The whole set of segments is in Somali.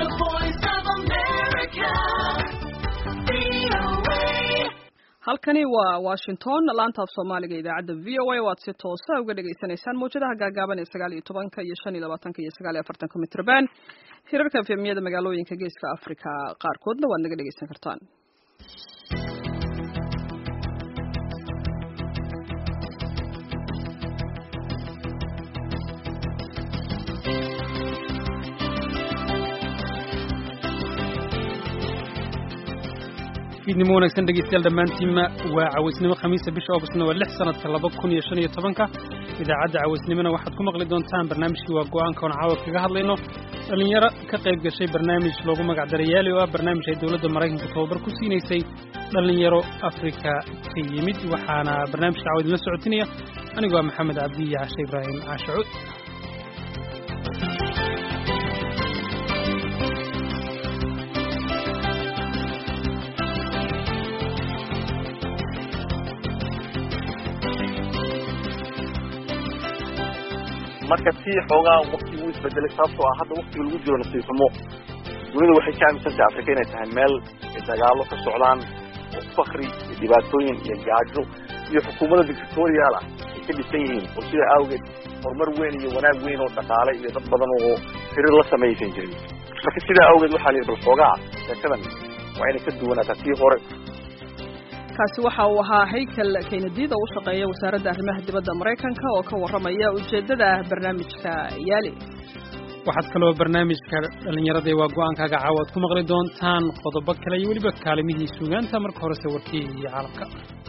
voice of America. VOA. halkani waa washington laanta af soomaaliga idaacadda v o a waad si toosa uga dhagaysanaysaan mawjadaha gaagaaban ee sagaal iyo tobanka iyo shan iyo labaatanka iyo sagaal iyo afartanka mitrban hirarka efemiyada magaalooyinka geeska africa qaarkoodna waad naga dhagaysan kartaan fiidnimo wanaagsan dhegeystayaal dhammaantiinma waa cawaysnimo khamiisa bisha augustna waa lix sanadka laba kun iyo shan iyo tobanka idaacadda cawaysnimona waxaad ku maqli doontaan barnaamijkii waa go-aanka oon caawa kaga hadlayno dhallinyaro ka qayb gashay barnaamij loogu magac daray yaali oo ah barnaamij ay dowladda maraykanka tababar ku siinaysay dhallinyaro afrika ka yimid waxaana barnaamijka caawa idinla socotinaya anigu waa maxamed cabdi iyo cashe ibraahim caashacuud marka si xoogaa waktigu u isbedelay sababtoo ah hadda waktiga lagu jiro nasiib xumo dunidu waxay ka aaminsantahay afrika inay tahay meel ay dagaallo ka socdaan oo fakri iyo dhibaatooyin iyo gaajo iyo xukuumadda dictatorial ah ay ka dhisan yihiin oo sida awgeed horumar weyn iyo wanaag weyn oo dhaqaale iyo dad badan oo xiriir la samaysan jirin marka sidaa awgeed waxaa la yidhi bal xoogaa sheekadan waa inay ka duwanaataa tii hore kaasi waxa uu ahaa haykel keynadiid oo u shaqeeya wasaaradda arrimaha dibadda maraykanka oo ka warramaya ujeeddada barnaamijka yaali waxaad kaloo barnaamijka dhallinyarada waa go-aankaaga caawa ad ku maqli doontaan qodobo kale iyo weliba kaalimihii suugaanta marka horese warkii iyo caalamka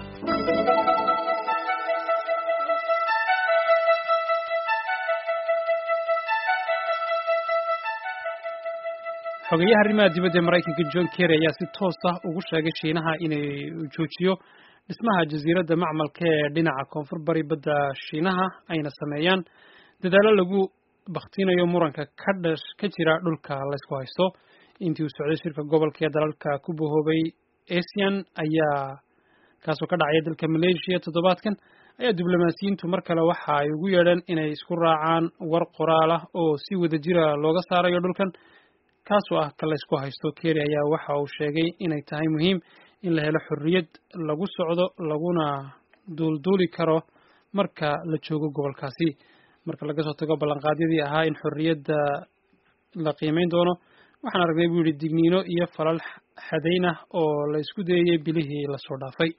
xogeyaha arrimaha dibadda ee maraykanka john kerry ayaa si toos ah ugu sheegay shiinaha inay joojiyo dhismaha jasiiradda macmalka ee dhinaca koonfur bari badda shiinaha ayna sameeyaan dadaallo lagu bakhtinayo muranka ka dhash ka jira dhulka laysku haysto intii uu socday shirka gobolka ee dalalka ku bahoobay asian ayaa kaasoo ka dhacaya dalka malaysia toddobaadkan ayaa diblomaasiyiintu mar kale waxa ay ugu yeedheen inay isku raacaan war qoraal ah oo si wada jira looga saarayo dhulkan kaasoo ah ka laysku haysto keri ayaa waxa uu sheegay inay tahay muhiim in la helo xorriyad lagu socdo laguna duulduuli karo marka la joogo gobolkaasi marka laga soo tago ballanqaadyadii ahaa in xorriyadda la qiimeyn doono waxaan aragnay buu yidhi digniino iyo falal xadayn ah oo la isku dayayay bilihii lasoo dhaafay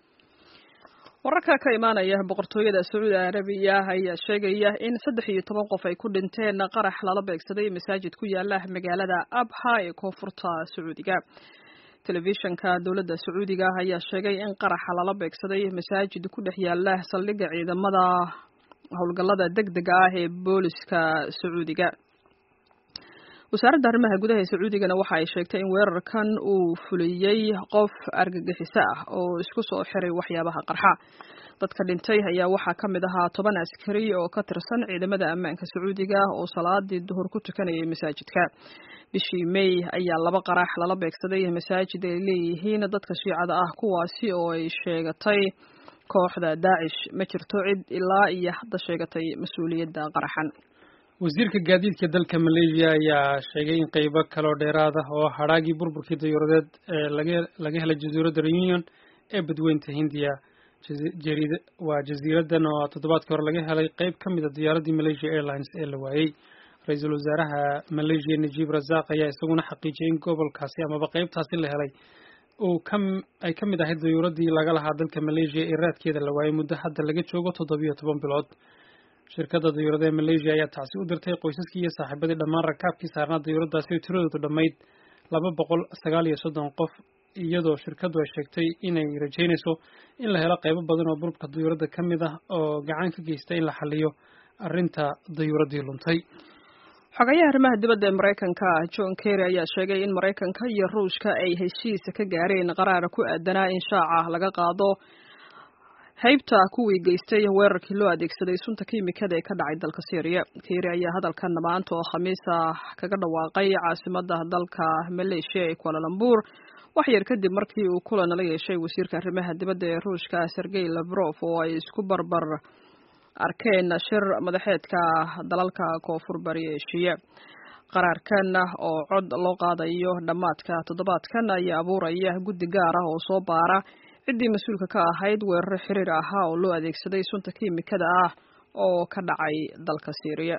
wararka ka imaanaya boqortooyada sacuudi arabiya ayaa sheegaya in saddex iyo toban qof ay ku dhinteen qarax lala beegsaday masaajid ku yaala magaalada abha ee koonfurta sacuudiga telefishanka dowladda sacuudiga ayaa sheegay in qaraxa lala beegsaday masaajid ku dhex yaala saldhigga ciidamada howlgallada deg dega ah ee booliska sacuudiga wasaaradda arrimaha gudaha ee sacuudigana waxa ay sheegtay in weerarkan uu fuliyey qof argagixiso ah oo isku soo xiray waxyaabaha qarxa dadka dhintay ayaa waxaa ka mid ahaa toban askari oo ka tirsan ciidamada ammaanka sacuudiga oo salaadii duhur ku tukanayay masaajidka bishii may ayaa laba qarax lala beegsaday masaajid ay leeyihiin dadka shiicada ah kuwaasi oo ay sheegatay kooxda daacish ma jirto cid ilaa iyo hadda sheegatay mas-uuliyadda qaraxan wasiirka gaadiidka dalka malaysia ayaa sheegay in qeybo kaloo dheeraad ah oo hadhaagii burburkii dayuuradeed ee laga laga helay jasiiradda reunion ee badweynta hindiya jariid waa jasiiradan oo toddobaadkii hore laga helay qeyb ka mid a diyaaraddii malaysia airlines ee la waayey ra-iisul wasaaraha malaysia najib razaq ayaa isaguna xaqiijiyay in gobolkaasi amaba qeybtaasi la helay uu ka ay ka mid ahayd dayuuraddii laga lahaa dalka malaysia ee raadkeeda la waayey muddo hadda laga joogo toddobiyo toban bilood shirkadda dayuurada ee malaysia ayaa tacsi u dirtay qoysaskii iyo saaxiibadii dhammaan rakaabkii saarnaa dayuuraddaasi oo tiradoodu dhammayd laba boqol sagaal iyo soddon qof iyadoo shirkaddu ay sheegtay inay rajaynayso in la helo qaybo badan oo burburka dayuuradda ka mid ah oo gacan ka geysta in la xaliyo arrinta dayuuraddii luntay xogayaha arrimaha dibadda ee maraykanka john kerry ayaa sheegay in maraykanka iyo ruushka ay heshiisa ka gaareen qaraara ku aadanaa in shaaca laga qaado haybta kuwii geystay weerarkii loo adeegsaday sunta kiimikada ee ka dhacay dalka syriya keri ayaa hadalkan maanta oo khamiis ah kaga dhawaaqay caasimada dalka maleeshiya ee kualalambur wax yar kadib markii uu kulan la yeeshay wasiirka arrimaha dibadda ee ruushka sergey lavrov oo ay isku barbar arkeen shir madaxeedka dalalka koonfur bari eshiya qaraarkan oo cod loo qaadayo dhammaadka toddobaadkan ayaa abuuraya guddi gaar ah oo soo baara ciddii mas-uulka ka ahayd weeraro xiriir ahaa oo loo adeegsaday sunta kiimikada ah oo ka dhacay dalka syriya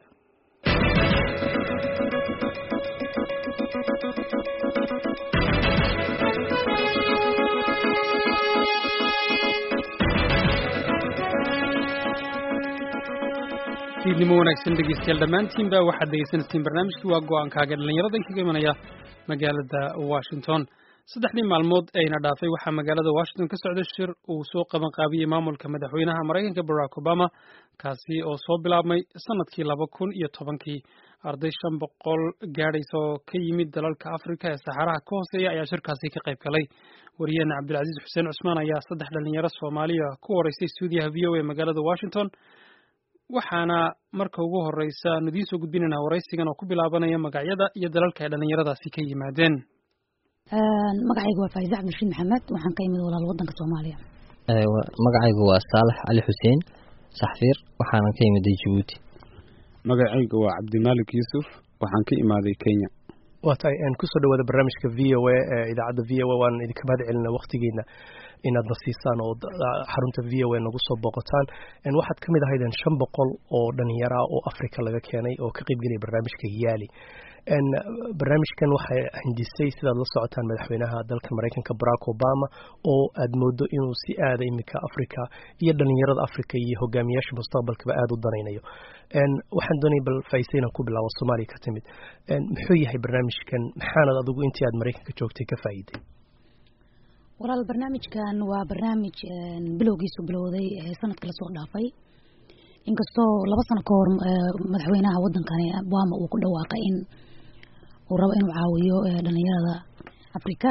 fiidnimo wanaagsan dhegeystayaal dhammaantiinba waxaad dhegeysanayseen barnaamijkii waa go-aankaaga dhallinyarada kaga imanaya magaalada washington saddexdii maalmood ayna dhaafay waxaa magaalada washington ka socda shir uu soo qaban qaabiyey maamulka madaxweynaha maraykanka barack obama kaasi oo soo bilaabmay sanadkii laba kun iyo tobankii arday shan boqol gaadhaysa oo ka yimid dalalka afrika ee saxaraha ka hooseeya ayaa shirkaasi ka qayb galay wariyaheena cabdilcasiis xuseen cusmaan ayaa saddex dhalinyaro soomaaliya ku horeysay stuudiyaha v o a magaalada washington waxaana marka ugu horeysa aanu idiin soo gudbinaynaa waraysigan oo ku bilaabanaya magacyada iyo dalalka ay dhallinyaradaasi ka yimaadeen magacaygu waa faaize cabdirashiid maxamed waxaan ka imid walaal wadanka soomaaliya magacaygu waa saalax cali xuseen saxfiir waxaanan ka imiday jabuuti magacaygu waa cabdimaalik yuusuf waxaan ka imaaday kenya waa tahay kusoo dhawaada barnaamijka v o a ee idaacadda v o a waan idinka mahad celina waktigeena inaad na siisaan oo xarunta v o a nagu soo booqataan waxaad ka mid ahaydeen shan boqol oo dhalinyaro ah oo africa laga keenay oo ka qeybgelaya barnaamijka hiyaali barnaamijkan waxaa hindisay sidaad la socotaan madaxweynaha dalka maraykanka barack obama oo aad moodo inuu si aada iminka africa iyo dhalinyarada africa iyo hogaamiyaasha mustaqbalkaba aada u danaynayo waxaan doonaya bal faise inaan ku bilaabo soomaaliya ka timid muxuu yahay barnaamijkan maxaanad adigu intii aad maraykanka joogtay ka faa'iiday walaal barnaamijkan waa barnaamij bilowgiisu bilowday sanadka lasoo dhaafay inkastoo laba sano ka hor madaxweynaha wadankani obama uu ku dhawaaqay in uu rabo inuu caawiyo dhalinyarada africa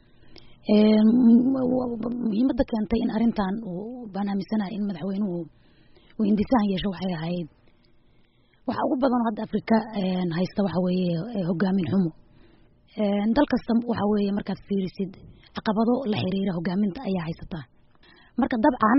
muhiimada keentay in arintan uu banaaminsanahay in madaxweynuhu uu hindisahan yeesho waxay ahayd waxa ugu badan hadda africa haysta waxa weeye hogaamin xumo dal kasta waxa weeye markaad fiirisid caqabado la xiriira hogaaminta ayaa haysataa marka dabcan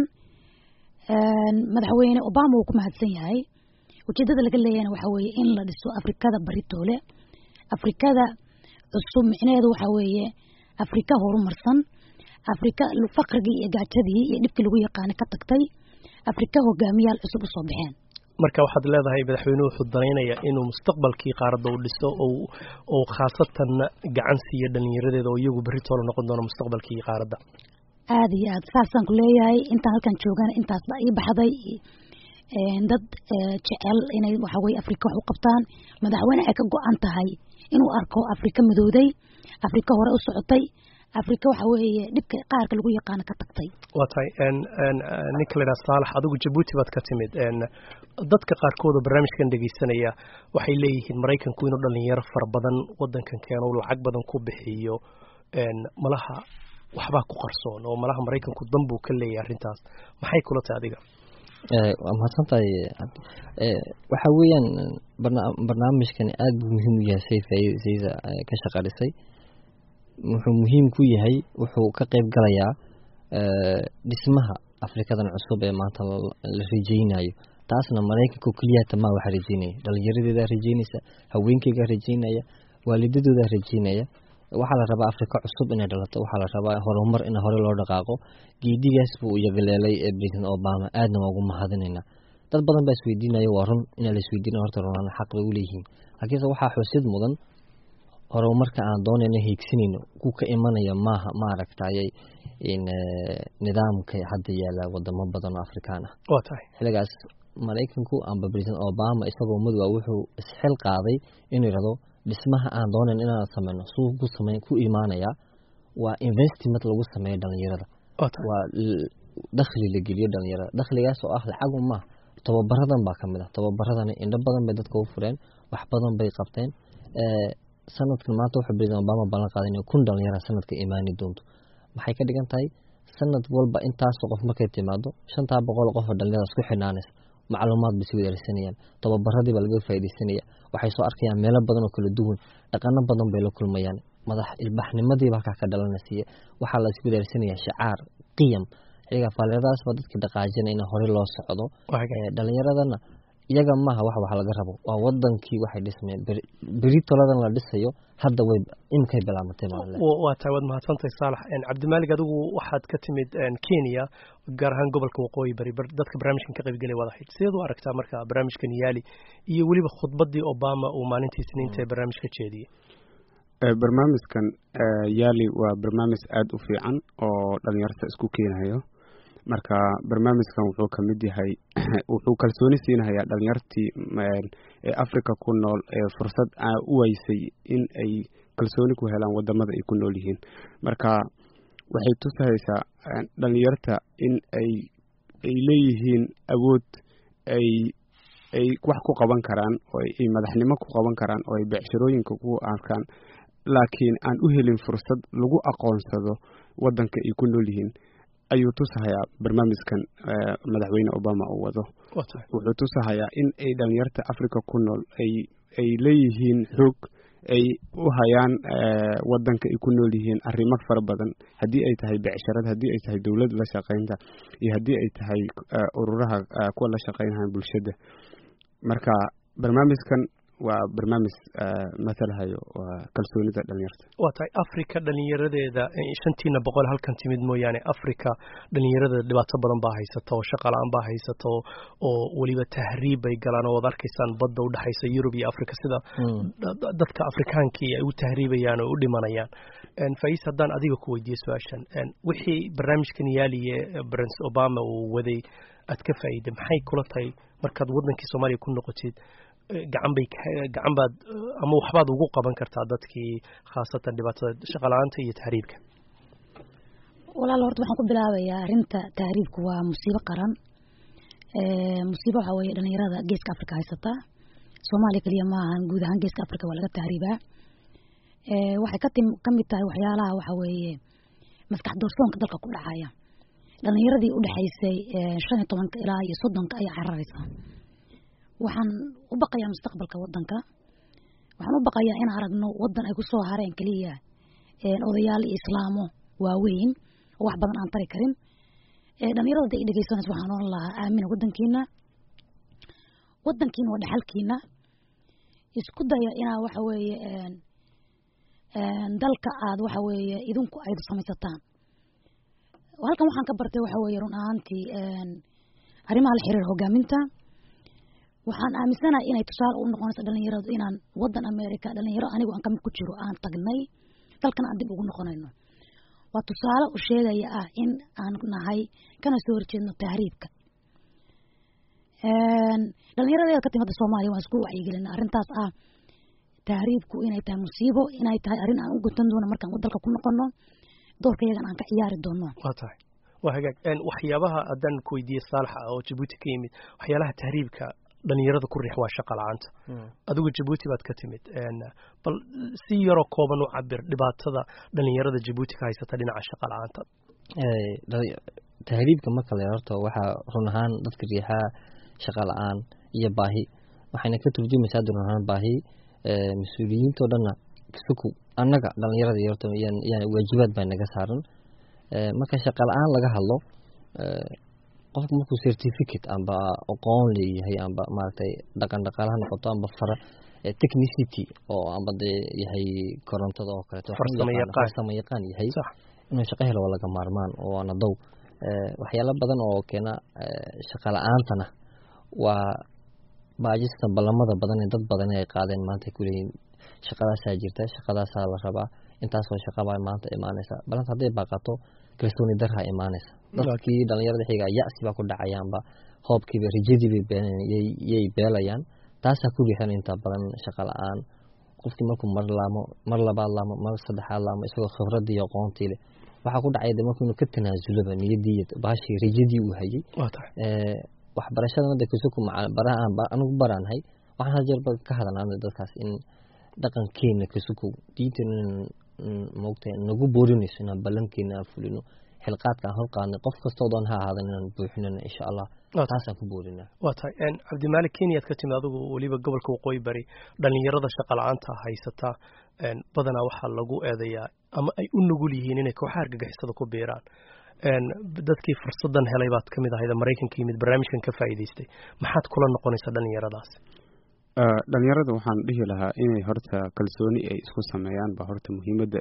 madaxweyne obama uu ku mahadsan yahay ujeedada laga leeyahna waxa weeye in la dhiso afrikada baritoole afrikada cusub micnaheedu waxa weeye afrika horumarsan afrika faqrigii iyo gaajadii iyo dhibkii lagu yaqaana ka tagtay afrika hogaamiyaal cusub usoo baxeen marka waxaad leedahay madaxweynuhu wuxuu danaynaya inuu mustaqbalkii qaaradda u dhiso oo khaasatan gacan siiyo dhalinyaradeeda oo iyagu beritoole noqon doono mustaqbalkii qaaradda aada iyo aad saasaan ku leeyahay intaan halkan joogana intaas baa ii baxday dad jecel inay waxa weye afrika wax u qabtaan madaxweyne ay ka go-an tahay inuu arko afrika midowday afrika hore u socotay afrika waxa weeye dhibka qaarka lagu yaqaano ka tagtay waa tahay ninka la yidhaha saalax adigu jabuuti baad ka timid dadka qaarkood oo barnaamijkan dhegeysanaya waxay leeyihiin maraykanku inuu dhalinyaro fara badan wadankan keeno lacag badan ku bixiyo malaha waxbaa ku qarsoon oo malaha maraykanku danbuu ka leeyahay arrintaas maxay kula tahay adiga waa mahadsan tahay waxa weeyaan barnaamijkani aada buu muhiim u yahay say faaiidasayda ka shaqadhisay wuxuu muhiim ku yahay wuxuu ka qeyb galayaa dhismaha afrikadan cusub ee maanta la rajeynayo taasna maraykanka keliyata maa waxa rajeynaya dhalinyaradeeda rajeynaysa haweenkeyga rajeynaya waalidadooda rajeynaya waxaa la rabaa afrika cusub inay dhalato waxaa la rabaa horumar in hore loo dhaqaaqo geedigaas buu yagaleelay president obama aadna waa ugu mahadinayna dad badan baa isweydiinaya waa run inaa la isweydiina horta runaan xaq bay uleeyihiin laakiinse waxaa xusid mudan horumarka aan doonayno hiigsanayno ku ka imanaya maaha maaragtayay nidaamka hadda yaala wadamo badan oo afrikaan ah waa tahay xiligaas maraykanku amba president obama isagoo madowa wuxuu isxil qaaday inuu yirahdo dhismaha aan doonayn inaan sameyno suu ku sameyn ku imaanaya waa investment lagu sameeyo dhalinyarada waa dakhli la geliyo dhalinyarada dakhligaas oo ah lacagu maaha tababaradan baa kamid ah tababaradani indho badan bay dadka u fureen wax badan bay qabteen sanadkan maanta wuxuu president obama ballan qaaday inay kun dhalinyara sanadka imaani doonto maxay ka dhigan tahay sanad walba intaasoo qof markay timaado shantaa boqol qof oo dhalinyarada isku xidhnaanaysa macluumaad bay si wadaarsanayaan tababaradii baa laga faaidaysanaya waxay soo arkayaan meelo badan oo kala duwan dhaqano badan bay la kulmayaan madax ilbaxnimadiiba halkaa ka dhalanaysiiya waxaa la iswadaarsanaya shacaar qiyam xiliga faaliiradaas baa dadkii dhaqaajina in hore loo socdo dhalinyaradana iyaga maaha wax wax laga rabo waa wadankii waxay dhismeen beri toladan la dhisayo hadda way imkay bilaamatay maale waa tahay waad mahadsantahay saalax cabdimaalig adigu waxaad ka timid kenya gaar ahaan gobolka waqooyi bari dadka barnaamijkan ka qaybgelay waad ahayd sideed u aragtaa marka barnaamijkan yaali iyo weliba khudbadii obama uu maalintii isniinta ee barnaamij ka jeediyey barnaamijkan yaali waa barnaamij aada u fiican oo dhalinyarta isku keenayo marka barnaamijkan wuxuu ka mid yahay wuxuu kalsooni siinahayaa dhalinyartii ee africa ku nool ee fursad u weysay in ay kalsooni ku helaan wadamada ay ku nool yihiin marka waxay tusahaysaa dhalinyarta in ay ay leeyihiin awood ay ay wax ku qaban karaan oo ay madaxnimo ku qaban karaan oo ay becshirooyinka ku arkaan laakiin aan u helin fursad lagu aqoonsado wadanka ay ku nool yihiin ayuu tusahayaa barnaamijkan madaxweyne obama uu wado wuxuu tusahayaa in ay dhalinyarta africa ku nool ay ay leeyihiin xoog ay u hayaan wadanka ay ku nool yihiin arrimo fara badan haddii ay tahay becsharada haddii ay tahay dowlad la shaqaynta iyo haddii ay tahay ururaha kuwa la shaqaynaya bulshada marka barnaamijkan waa barnaamij matalahayo kalsoonida dhalinyarta waa tahay africa dhalinyaradeeda shantiina boqol halkan timid mooyaane africa dhalinyarada dhibaato badan baa haysata oo shaqa la-aan baa haysata oo weliba tahriib bay galaan oo ad arkaysaan badda udhexaysa yurub iyo africa sida dadka afrikaankii ay u tahriibayaan oo u dhimanayaan fais haddaan adiga ku weydiiye su-aashan wixii barnaamijkan yaaliye prince obama uu waday aad ka faa'iiday maxay kula tahay markaad wadankii soomaaliya ku noqotid gacan bay gacan baad ama waxbaad ugu qaban kartaa dadkii khaasatan dhibaatada shaqala-aanta iyo tahriibka walaal horta waxaan ku bilaabayaa arrinta tahriibku waa musiibo qaran musiibo waxaa weeye dhalinyarada geeska africa haysata soomaaliya keliya ma ahan guud ahaan geeska africa waa laga tahriibaa waxay ka tim ka mid tahay waxyaalaha waxa weeye maskax doorsoonka dalka ku dhacaya dhalinyaradii udhexaysay shan iyo tobanka ilaa iyo soddonka ayaa cararaysa waxaan u baqayaa mustaqbalka wadanka waxaan u baqayaa in aragno wadan ay kusoo hareen keliya odayaal iyo islaamo waaweyn oo wax badan aan tari karin dhalinyarada da i dhegeysanaysa waxaan oran lahaa aamina wadankiina wadankiina waa dhexalkiina isku daya inaa waxa weeye dalka aad waxa weeye idinku ayd samaysataan halkan waxaan ka bartay waxa weeye run ahaantii arrimaha la xiriira hogaaminta waxaan aaminsanahay inay tusaale u noqonayso dhalinyaradu inaan wadan america dhalinyaro anigu aan kamid ku jiro aan tagnay dalkana aan dib ugu noqonayno waa tusaale u sheegaya ah in aan nahay kana soo horjeedno tahriibka dhalinyaradeeda ka timada soomaaliya waan isku wacyigelina arrintaas ah tahriibku inay tahay musiibo inay tahay arrin aan u gutan doono markaan dalka ku noqono doorka yagan aan ka ciyaari doono waa tahay waa hagaag waxyaabaha haddaan ku weydiiye saalaxa oo jabuuti ka yimid waxyaalaha tahriibka dhalinyarada ku riix waa shaqa la-aanta adigu jabuuti baad ka timid bal si yaroo kooban u cabir dhibaatada dhalinyarada jabuuti ka haysata dhinaca shaqa la-aanta tahriibka marka la horta waxaa run ahaan dadka riixaa shaqa la-aan iyo baahi waxayna ka turjumaysaa run ahaan baahi mas-uuliyiintao dhanna suku annaga dhalinyarada horta yani waajibaad baa naga saaran marka shaqa la-aan laga hadlo qofku markuu certificate amba aqoon leeyahay amba maaragtay dhaqan dhaqaale ha noqoto amba fara technicity oo amba dee yahay korontada oo kaleeto farsamo yaqaan yahay inuu shaqo helo waa laga maarmaan oo waana dow waxyaalo badan oo keena shaqa la-aantana waa baajista ballamada badan ee dad badan ay qaadeen maanta kuleeyihin shaqadaasaa jirta shaqadaasaa la rabaa intaasoo shaqabaa maanta imaanaysa balanta hadday baaqato kalsooni darha imaanaysa dadkii dhalinyarada xiga yacsi baa ku dhacayaanba hoobkiiba rajadiiba yay beelayaan taasaa ku riixan inta badan shaqa la-aan qofkii markuu mar laamo mar labaad laamo mar saddexaad laamo isagoo khibradii iyo aqoontii leh waxaa ku dhacay de marku inuu ka tanaasuloba niyadii baashii rajadii uu hayay waxbarashada mada kusuku baraha anigu baraanahay waxaan hal jeerba ka hadalnaa dadkaas in dhaqankeena kasukow diinteena moogta nagu boorinayso inaan ballankeena aan fulino xilqaadka aan horqaadnay qof kastoo doon ha ahaadan inaan buuxinana insha allah taasaan ku boorinaa waa tahay cabdimaalik kenyaad ka timid adigu weliba gobolka waqooyi bari dhalinyarada shaqa la-aanta haysata badanaa waxaa lagu eedayaa ama ay u nugul yihiin inay kooxaha argagixisada ku biiraan dadkii fursadan helay baad ka mid ahayd maraykanka yimid barnaamijkan ka faa'iidaystay maxaad kula noqonaysaa dhalinyaradaas dhalinyarada waxaan dhihi lahaa inay horta kalsooni ay isku sameeyaan ba horta muhiimadda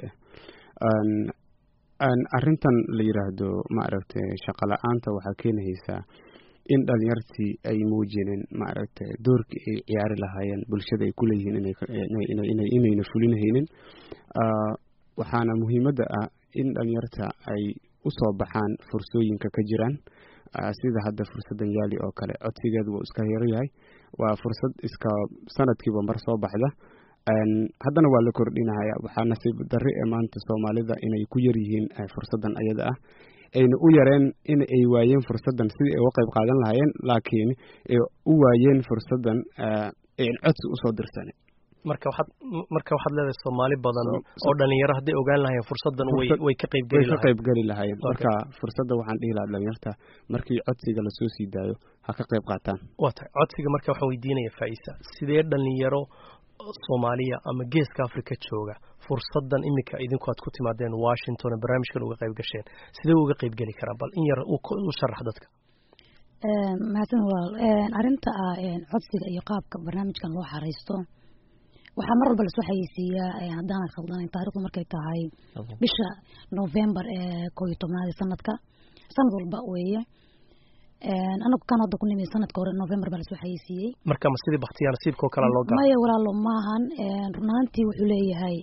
ah arrintan la yiraahdo maaragtay shaqo la-aanta waxaa keenaysaa in dhalinyartii ay muujineen maaragtay doorkii ay ciyaari lahaayeen bulshada ay kuleeyihiin inayna fulinahaynin waxaana muhiimadda ah in dhalinyarta ay usoo baxaan fursooyinka ka jiraan sida hadda fursadan yaali oo kale codsigeedu wuu iska yaro yahay waa fursad iska sanadkiiba mar soo baxda haddana waa la kordhinaya waxaa nasiib darri ee maanta soomaalida inay ku yar yihiin fursadan ayada ah ayna u yareen in ay waayeen fursadan sidii ay uga qayb qaadan lahaayeen laakiin ay u waayeen fursadan an codsi usoo dirsan marka waxaad marka waxaad leedahay soomaali badan oo dhalinyaro hadday ogaan lahayen fursadan way way ka qayb geli ka qayb geli lahaayeen marka fursadda waxaan dhihi lahaa dhalinyarta markii codsiga lasoo sii daayo ha ka qayb qaataan waa tahay codsiga marka waxaan weydiinaya faisa sidee dhalinyaro soomaaliya ama geeska africa jooga fursadan iminka idinku aad ku timaadeen washington ee barnaamijkan uga qayb gasheen sidee uga qayb geli karaan bal in yar u sharax dadka mahadsan walaal arrinta ah codsiga iyo qaabka barnaamijkan loo xaraysto waxaa mar walba lasoo xayeysiiyaa haddaanan khaldanayn taarikhdu markay tahay bisha november ee koo iyo tobnaad ee sanadka sanad walba weeye anagu kan hadda ku nimi sanadka hore november baa lasoo xayeysiiyey marka ma sidii baktiyaa nasiibkao kale loo gaa maya walaalo maahan runaantii wuxuu leeyahay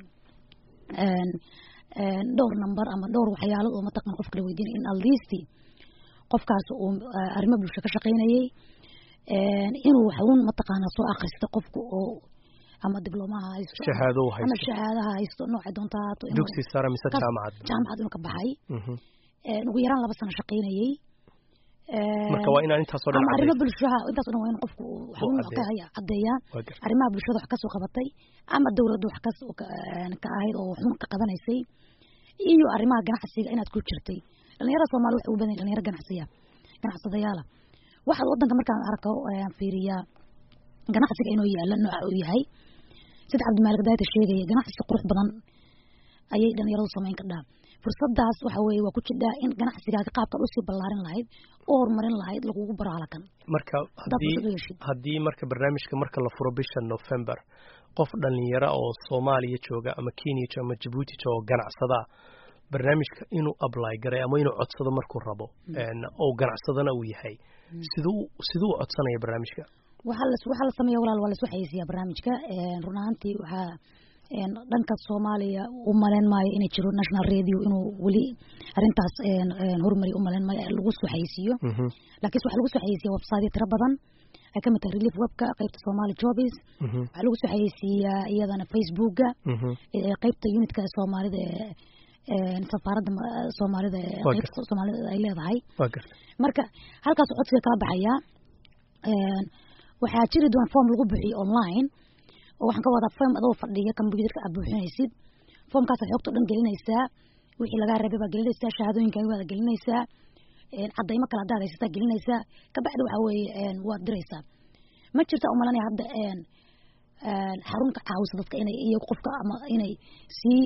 dhowr number ama dhowr waxyaalood oo mataqan qof kala weydiinay in aldisti qofkaas uu arrimo bulsho ka shaqaynayay inuu waxuun mataqaana soo akrista qofku oo ama diblomaha haysto shahaado ama haysto shahaadaha haysto noocay doonta haato dugsi sare mise jaamacad jaamacad inuu ka baxay ugu yaraan laba sano shaqaynayay marka waa inaan intaasoo dhan ama arrimo cadayso. bulshaha intaas oo dhan waa in qofku waxuun wax ka haya caddeeyaa Waa gartay. arrimaha bulshada wax kasoo qabatay ama dowladda wax kas ka ka ahayd oo waxuun ka qabanaysay iyo arrimaha ganacsiga inaad ku jirtay dhalinyarada soomaali waxay u badan yihiin dhalinyaro ganacsiya ganacsadayaala waxaad wadanka markaan arko ayaan fiiriyaa ganacsiga inuu yaala nooca uu yahay sida cabdimaalik daayta sheegaya ganacsi qurux badan ayay dhalinyaradu samayn kardhaa fursadaas waxa weeye waa ku jidhaa in ganacsigaaga qaabkan usii ballaarin lahayd u horumarin lahayd lagugu baro halakan marka Haddaad haddii fursad u heshid. haddii marka barnaamijka marka la furo bisha november qof dhalinyaro oo soomaaliya jooga ama kenya jooga ama jabuuti jooga oo ganacsada barnaamijka inuu apply garay ama inuu codsado markuu rabo een, oo ganacsadana uu yahay siduu siduu u codsanaya barnaamijka waxaa la waxaa la sameeya walaal waa la soo xayeysiiyaa barnaamijka een, run ahaantii waxaa een, dhanka soomaaliya u maleyn maayo inay jiro national radio inuu weli arrintaas een, een, horumari u maleyn maayo lagu soo xayeysiiyo laakiinse waxaa lagu soo xayeysiiya website tiro badan ay ka mid tahay relief webka qaybta somali jobs waxaa lagu soo xayeysiiyaa iyadana facebooka ee qaybta unitka ee soomaalida ee een, safaaradda ma- soomaalida ee Waa qaybta soomaalida ay leedahay waa gartay marka halkaas codsiga kala baxaya een, waxaa jiri doona form lagu buuxiyo online oo waxaan ka wadaa form adoo fadhiya computerka aad buuxinaysid formkaasaad xogta o dhan gelinaysaa wixii lagaa rabay baa gelinaysaa shahaadooyinkaaga waad gelinaysaa een, cadaymo kale haddaad haysataa gelinaysaa kabacdi waxaa weeye een, waad diraysaa ma jirta umalanaya hadda een, een, xarun ka caawisa dadka inay iyo qofka ama inay sii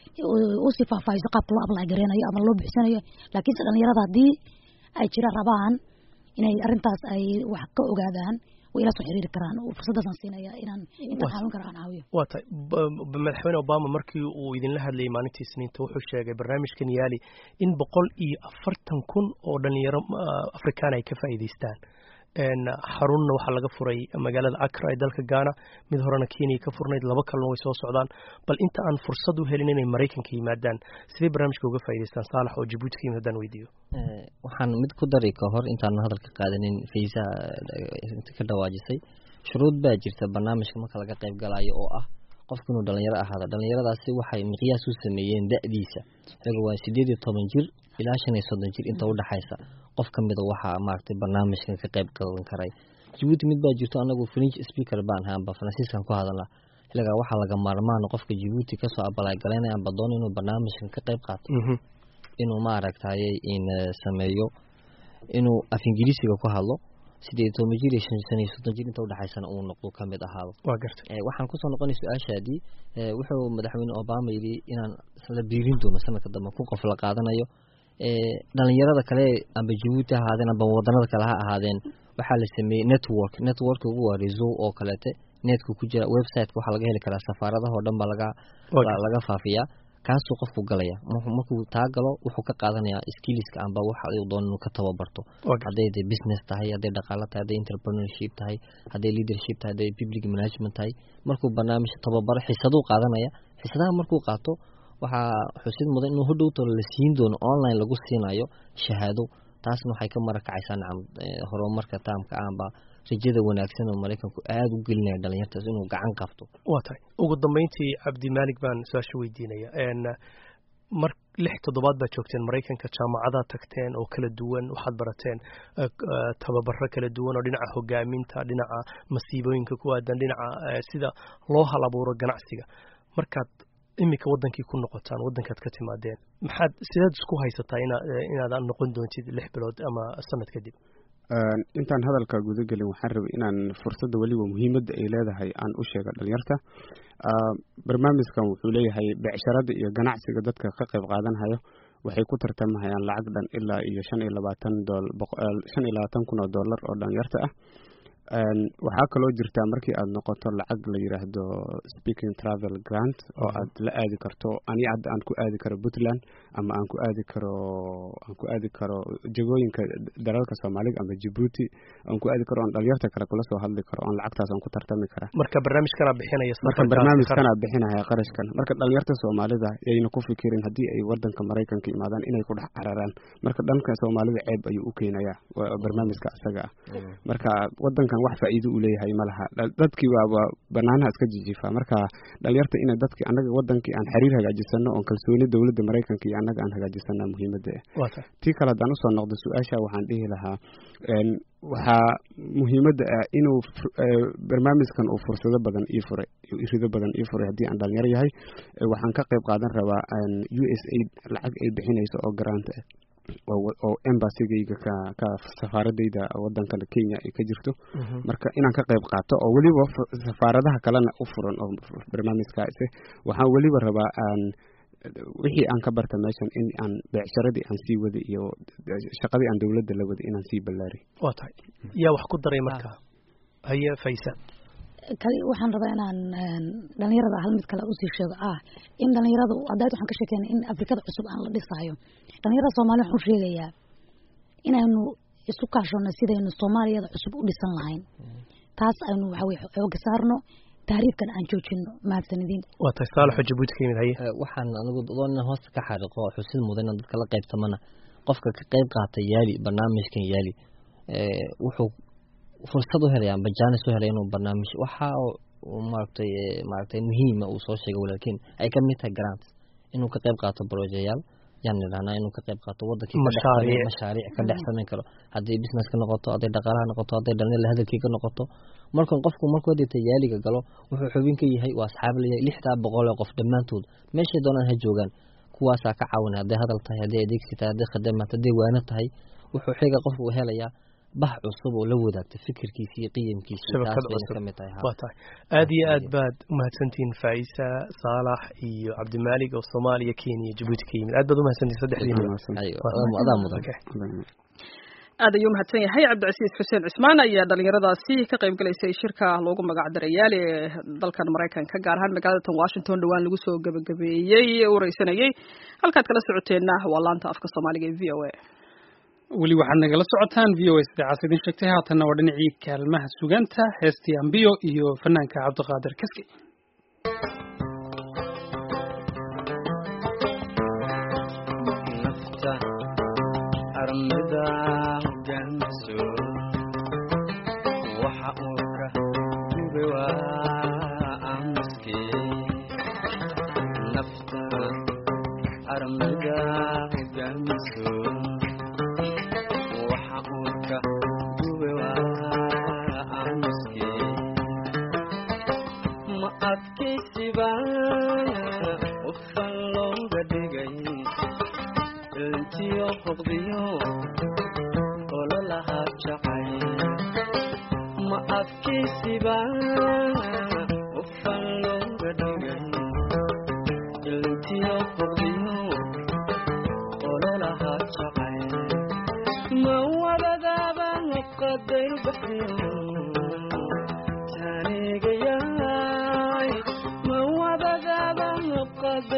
usii faahfaahiso qaabka loo apply gareynayo ama loo buuxsanayo laakiinse dhalinyarada haddii ay jira rabaan inay arrintaas ay wax ka ogaadaan way ila soo xiriiri karaan oo fursaddaasaan siinaya inaan intaan caawin karo aan caawiyo waa tahay ba- ba- madaxweyne obama markii uu idinla hadlayay maalintii isniinta wuxuu sheegay barnaamijkan yaali in boqol iyo afartan kun oo dhalinyaro ah, afrikaan ay ka faa'iidaystaan een, xarunna waxaa laga furay magaalada accra ee dalka ghana mid horena kenya ka furnayd laba kalena way soo socdaan bal inta aan fursad u helin inay maraykanka yimaadaan sidee barnaamijka uga faa'iidaystaan saalax oo jabuuti ka yimid haddaan weydiiyo Eh, waxaan mid ku dari ka hor intaan hadalka qaadanin fiisa inta ka dhawaajisay shuruud baa jirta barnaamijka marka laga qayb galayo oo ah qofku inuu dhalinyaro ahaado dhalinyaradaasi waxay miqyaas u sameeyeen da'diisa iyaga waa sideed iyo toban jir ilaa shan iyo soddon jir inta udhexaysa qof ka mida waxaa maaragtay barnaamijkan ka qayb qadan karay jabuuti mid baa jirto anagu french speaker baan ahaanba faransiiskan ku hadalnaa xilligaa waxaa laga maarmaan qofka jabuuti kasoo abalaay galaynaya amba doona inuu barnaamijkan ka qayb qaato inuu maaragtaye in eh, sameeyo inuu af ingiriisiga ku hadlo sideed iyo toban jir iyo shan shan iyo soddon jir inta udhexaysana uu noqdo ka mid ahaado waa gartay Eh, waxaan kusoo noqonay su-aashaadii eh, wuxuu madaxweyne obama yidhi inaan isla biirin doono sanadka dambe kun qof la qaadanayo dhalinyarada kale amba jabuuti ha ahaadeen amba wadanada kale ha ahaadeen waxaa la sameeyey network network ugu waa reso oo kaleete netka ku jira websiteka waxaa laga heli karaa safaaradaha oo dhan baa laga laga faafiyaa kaasuu qofku galaya markuu taa galo wuxuu ka qaadanayaa skilliska amba waxa uu doon inuu ka tababarto hadday de business tahay hadday dhaqaalo tahay hadday entrepreneurship tahay hadday leadership tahay hadday public management tahay markuu barnaamij tababaro xisaduu qaadanaya xisadaha markuu qaato waxaa xusid mudan inuu hodhowto la siin doono online lagu siinayo shahaado taasna waxay ka marakacaysaa nacam horumarka taamka amba rajada wanaagsan oo maraykanku aada u gelinaya dhalinyartaas inuu gacan qabto waa tahay ugu dambeyntii cabdimaalik baan su-aasha weydiinaya mar lix toddobaad baad joogteen maraykanka jaamacadaad tagteen oo kala duwan waxaad barateen tababaro kala duwan oo dhinaca hogaaminta dhinaca masiibooyinka ku aadan dhinaca sida loo hal abuuro ganacsiga markaad iminka wadankii ku noqotaan wadankaad ka timaadeen maxaad sidaad isku haysataa ina inaad noqon doontid lix bilood ama sanad kadib intaan hadalka gudagelin waxaan rabay inaan fursadda weliba muhiimadda ay leedahay aan u sheega dhalinyarta barnaamijkan wuxuu leeyahay becsharada iyo ganacsiga dadka ka qayb qaadanhayo waxay ku tartamahayaan lacag dhan ilaa iyo shan iyo labaatan shan iyo labaatan kun oo dollar oo dhalinyarta ah waxaa kaloo jirtaa markii aad noqoto lacag la yiraahdo speaking travel grant oo aad la aadi karto ani hadda aan ku aadi karo puntland ama aan ku aadi karo aan ku aadi karo jagooyinka dalalka soomaaliga ama jabuuti aan ku aadi karo aan dhalinyarta kale kula soo hadli karo aan lacagtaas aan ku tartami kara marka barnaamijkana bixinaya marka barnaamijkana bixinaya qarashkan marka dhalinyarta soomaalida yayna ku fikirin haddii ay wadanka maraykanka imaadaan inay ku dhex cararaan marka dhanka soomaalida ceeb ayuu u keenayaa barnaamijka isaga ah marka wadanka wax faa'iido u leeyahay ma laha dadkii waaba banaanaha iska jijiifaa marka dhalinyarta ina dadkii annaga wadankii aan xiriir hagaajisano oon kalsooni dowladda maraykanka iyo annaga aan hagaajisana muhiimadda ah tii kale haddaan usoo noqdo su-aasha waxaan dhihi lahaa waxaa muhiimadda ah inuu barnaamijkan uu fursado badan ii furay rido badan ii furay haddii aan dhalinyaro yahay waxaan ka qayb qaadan rabaa u s aid lacag ay bixinayso oo garaanta ah oo embassigayga ka ka safaaradayda wadankan kenya ay ka jirto marka inaan ka qayb qaato oo weliba safaaradaha kalena u furan oo barnaamijkaasi waxaan weliba rabaa aan wixii aan ka barta meeshan in aan beecsharadii aan sii wada iyo shaqadii aan dowladda la wada inaan sii ballaari waa tahay yaa wax ku daray marka haye faysa kali waxaan rabaa inaan dhalinyarada hal mid kale usii sheego ah in dhalinyarada haddayd waxaan ka sheekeyna in afrikada cusub aan la dhisaayo dhalinyarada soomaaliya waxaan u sheegayaa inaynu isu kaashano sidaynu soomaaliyada cusub u dhisan lahayn taas aynu waxa weye xooga saarno taariifkan aan joojino mahadsanidin waa tahay saalaxo jabuuti ka yimid haye waxaan anigu doon inaan hoosta ka xariiqo xusid mudan inaan dadka la qaybtamana qofka ka qayb qaata yaali barnaamijkan yaali wuxuu fursad u helaya amba jaanis u helaya inuu barnaamij waxa maaragtay maaragtay muhiima uu soo sheegay walaalkiin ay ka mid tahay grants inuu ka qayb qaato brojeyaal yaan nidhahnaa inuu ka qayb qaato wadankii mashaariic ka dhex samayn karo hadday business ka noqoto hadday dhaqaalaha noqoto hadday dhalinyarla hadalkii ka noqoto markan qofku markuu hadita yaaliga galo wuxuu xubin ka yahay waa asxaab leeyahay lixdaa boqol oo qof dhammaantood meeshay doonaan ha joogaan kuwaasaa ka caawinay hadday hadal tahay hadday adeegsi tahay hadday khadamaad hadday waano tahay wuxuu xiga qofku helayaa bah cusub oo la wadaagta fikirkiisa iyo qiyamkiisa taas bayna ka mid tahay waa tahay aad iyo aad baad umahadsantihiin faisa saalax iyo cabdimaalig oo soomaaliya kenya jabuuti ka yimid aad baad umahadsantihin saddexdiinadaa mudan aad ayuu mahadsan yahay cabdicasiis xuseen cismaan ayaa dhalinyaradaasi ka qayb galaysay shirka loogu magac daray yaali ee dalkan maraykanka gaar ahaan magaalada tan washington dhowaan lagu soo gebagabeeyey wareysanayey halkaad kala socoteenna waa laanta afka soomaaliga ee v o a weli waxaad nagala socotaan v o s idaacas idin sheegtay haatanna waa dhinacii kaalmaha sugaanta heestii ambiyo iyo fanaanka cabdiqaadir kaski nafta armida hogaamiso waxa uu ka gube waa aamuske nafta armida hogaamiso ma adkaysiba ufan looga dhigay intiyo hoqdiyo ololahaa jacay ma adkaysiba ufan looga dhigay intiyo hoqdiyo ololahaa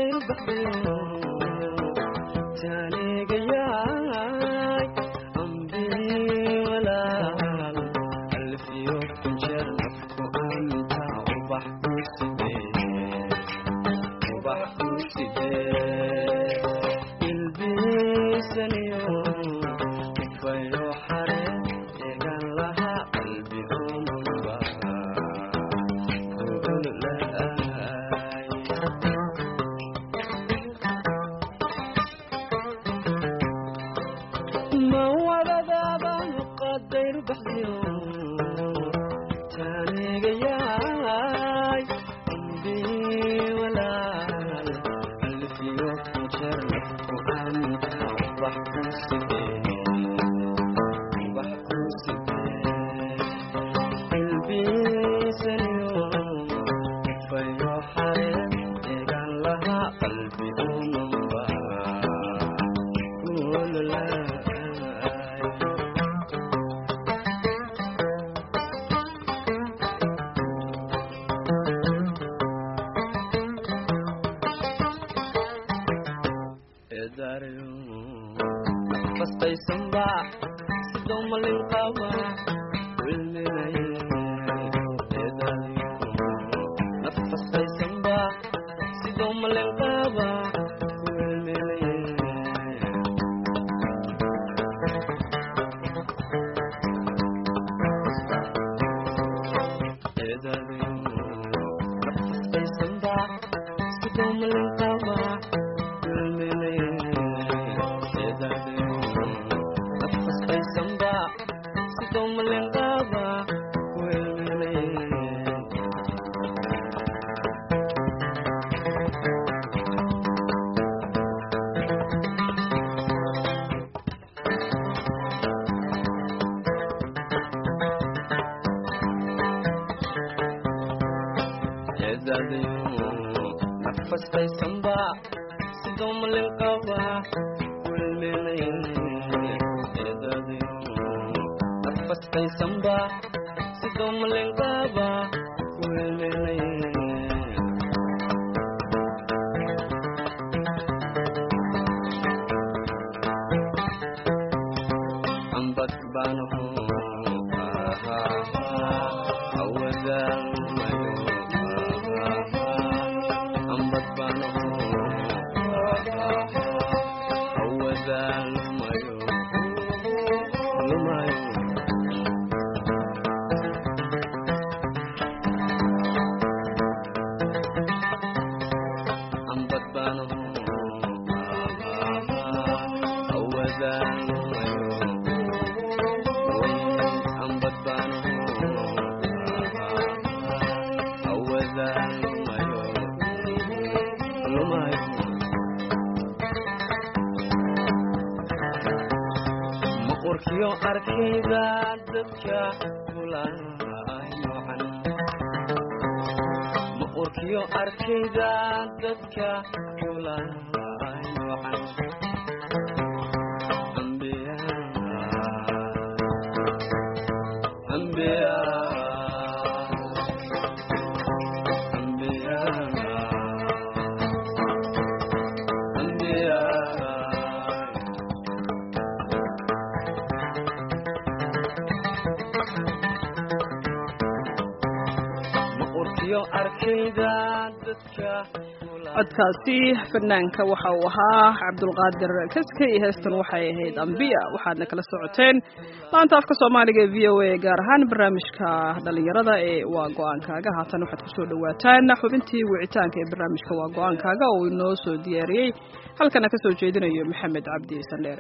codkaasi fanaanka waxa uu ahaa cabdulqaadir kaske iyo heestan waxay ahayd ambiya waxaadna kala socoteen laanta afka soomaaliga ee v o a gaar ahaan barnaamijka dhalinyarada ee waa go-aankaaga haatan waxaad kusoo dhawaataan xubintii wicitaanka ee barnaamijka waa go-aankaaga oo inoo soo diyaariyey halkana kasoo jeedinayo maxamed cabdi sandheere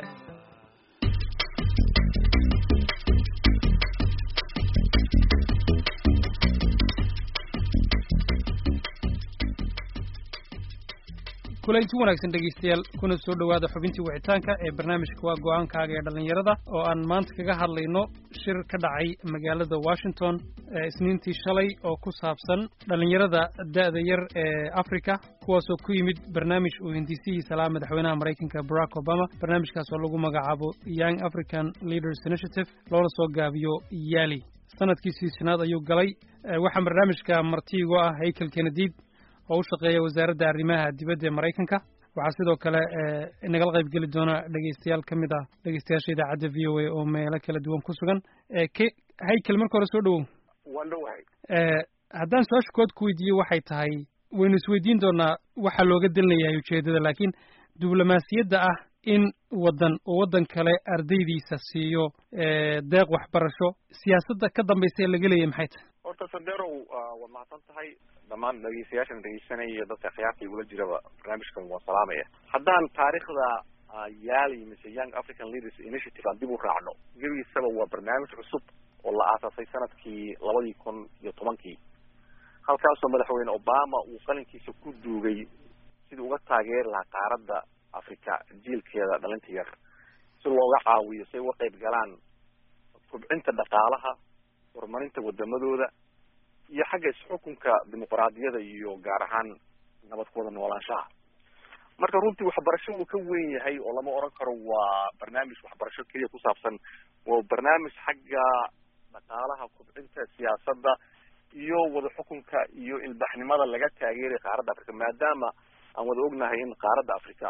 kulanti wanaagsan dhegeystayaal kuna soo dhowaada xubintii wicitaanka ee barnaamijka waa go-aankaaga ee dhallinyarada oo aan maanta kaga hadlayno shir ka dhacay magaalada washington isniintii shalay oo ku saabsan dhallinyarada da'da yar ee africa kuwaasoo ku yimid barnaamij uu hindisihiisa lahaa madaxweynaha maraykanka barack obama barnaamijkaas oo lagu magacaabo young african leaders initiative loona soo gaabiyo yali sanadkiisii shanaad ayuu galay waxaa barnaamijka martiigo ah haykel kenediid oo u shaqeeya wasaaradda arrimaha dibadda ee maraykanka waxaa sidoo kale nagala qayb geli doona dhegeystayaal ka mid ah dhegeystayaasha idaacadda v o a oo meelo kala duwan ku sugan k haykel marka hore soo dhowow waan dhowahay haddaan su-aasha kood ku weydiiyo waxay tahay waynu isweydiin doonaa waxaa looga delinayahay ujeeddada laakiin diblomaasiyadda ah in waddan oo waddan kale ardaydiisa siiyo deeq waxbarasho siyaasadda ka dambaysa ee laga leeyahy maxay tahay horta sanderow waad mahadsan tahay dhammaan dhegeystayaashan dhegeysanaya iyo dadka khiyaarta igula jiraba barnaamijkan waan salaamaya haddaan taariikhda yaali mise young african leaders initiative aan dib u raacno gebigiisaba waa barnaamij cusub oo la aasaasay sanadkii labadii kun iyo tobankii halkaasoo madaxweyne obama uu qalinkiisa ku duugay sidii uga taageeri lahaa qaaradda africa jiilkeeda dhalinta yar si looga caawiyo si ay uga qayb galaan kobcinta dhaqaalaha horumarinta wadamadooda iyo xagga isxukunka dimuqraadiyada iyo gaar ahaan nabad ku wada noolaanshaha marka runtii waxbarasho uu ka weyn yahay oo lama oran karo waa barnaamij waxbarasho keliya ku saabsan waa barnaamij xagga dhaqaalaha kobcinta siyaasadda iyo wada xukunka iyo ilbaxnimada laga taageeray qaaradda africa maadaama aan wada ognahay in qaaradda africa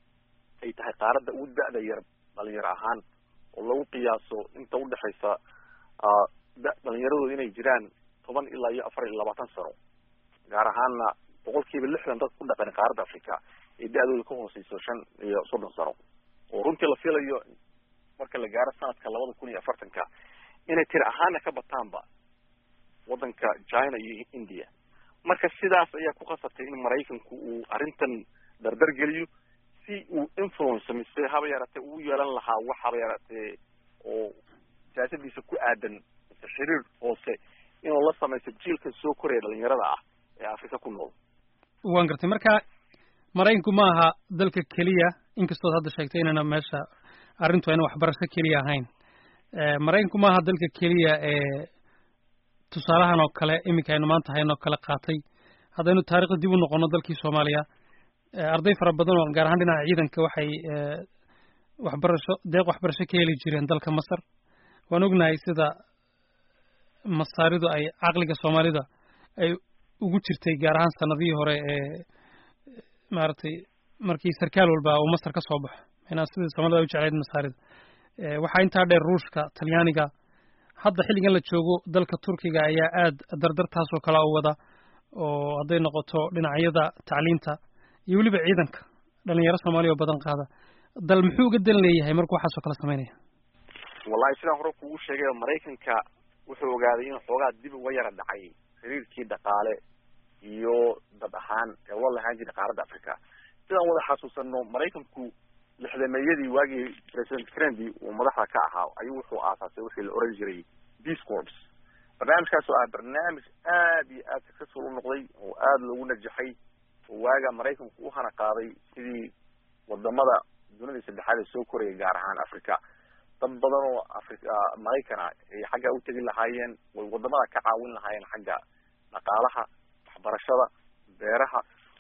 ay tahay qaaradda ugu da-da yar dhalinyaro ahaan oo lagu qiyaaso inta udhexaysa da dhalinyaradooda inay jiraan toban ilaa iyo afar iyo labaatan sano gaar ahaanna boqol kiiba lixdan dad ku dhaqan qaaradda africa ee da-dooda ka hooseyso shan iyo soddon sano oo runtii la filayo marka la gaaro sanadka labada kun iyo afartanka inay tiri ahaana ka bataanba waddanka china iyo india marka sidaas ayaa ku khasabtay in maraykanku uu arrintan dardar geliyo si uu influence mise haba yaratee uu yeelan lahaa wax haba yaratee oo siyaasadiisa ku aadan mise xiriir hoose inuu la samaysto jiilka soo koraya dhalinyarada ah ee afrika ku nool waan gartay marka maraykanku ma aha dalka keliya inkastood hadda sheegtay inayna meesha arrintu ayna waxbarasho keliya ahayn maraykanku ma aha dalka keliya ee tusaalahan oo kale iminka aynu maanta haynoo kale qaatay haddaynu taarikhda dib u noqono dalkii soomaaliya arday fara badan oo gaar ahaan dhinaca ciidanka waxay waxbarasho deeq waxbarasho ka heli jireen dalka masar waan ognahay sida masaaridu ay caqliga soomaalida ay ugu jirtay gaar ahaan sanadihii hore ee maaragtay markii sarkaal walba uu masar ka soo baxo inaa sidii soomaalida ay u jeclayd masaarida waxaa intaa dheer ruushka talyaaniga hadda xilligan la joogo dalka turkiga ayaa aad dardartaasoo kale u wada oo hadday noqoto dhinacyada tacliinta iyo weliba ciidanka dhalinyaro soomaaliya oo badan qaada dal muxuu uga dan leeyahay markuu waxaasoo kale samaynaya wallahi sidaan hore kugu sheegay maraykanka wuxuu ogaaday in xoogaa dib uga yara dhacay xiriirkii dhaqaale iyo dad ahaan ee la lahaan jiray qaaradda africa sidaan wada xasuusano maraykanku lixdameeyadii waagii president kennedy uu madaxda ka ahaa ayuu wuxuu aasaasay wixii la oran jiray peace corps barnaamijkaas oo ah barnaamij aad iyo aad successful u noqday oo aada loogu najaxay oo waaga maraykanku u hana qaaday sidii wadamada dunida saddexaad ee soo koraya gaar ahaan africa dad badan oo africa maraykana ay xagga u tegi lahaayeen way wadamada ka caawin lahaayeen xagga dhaqaalaha waxbarashada beeraha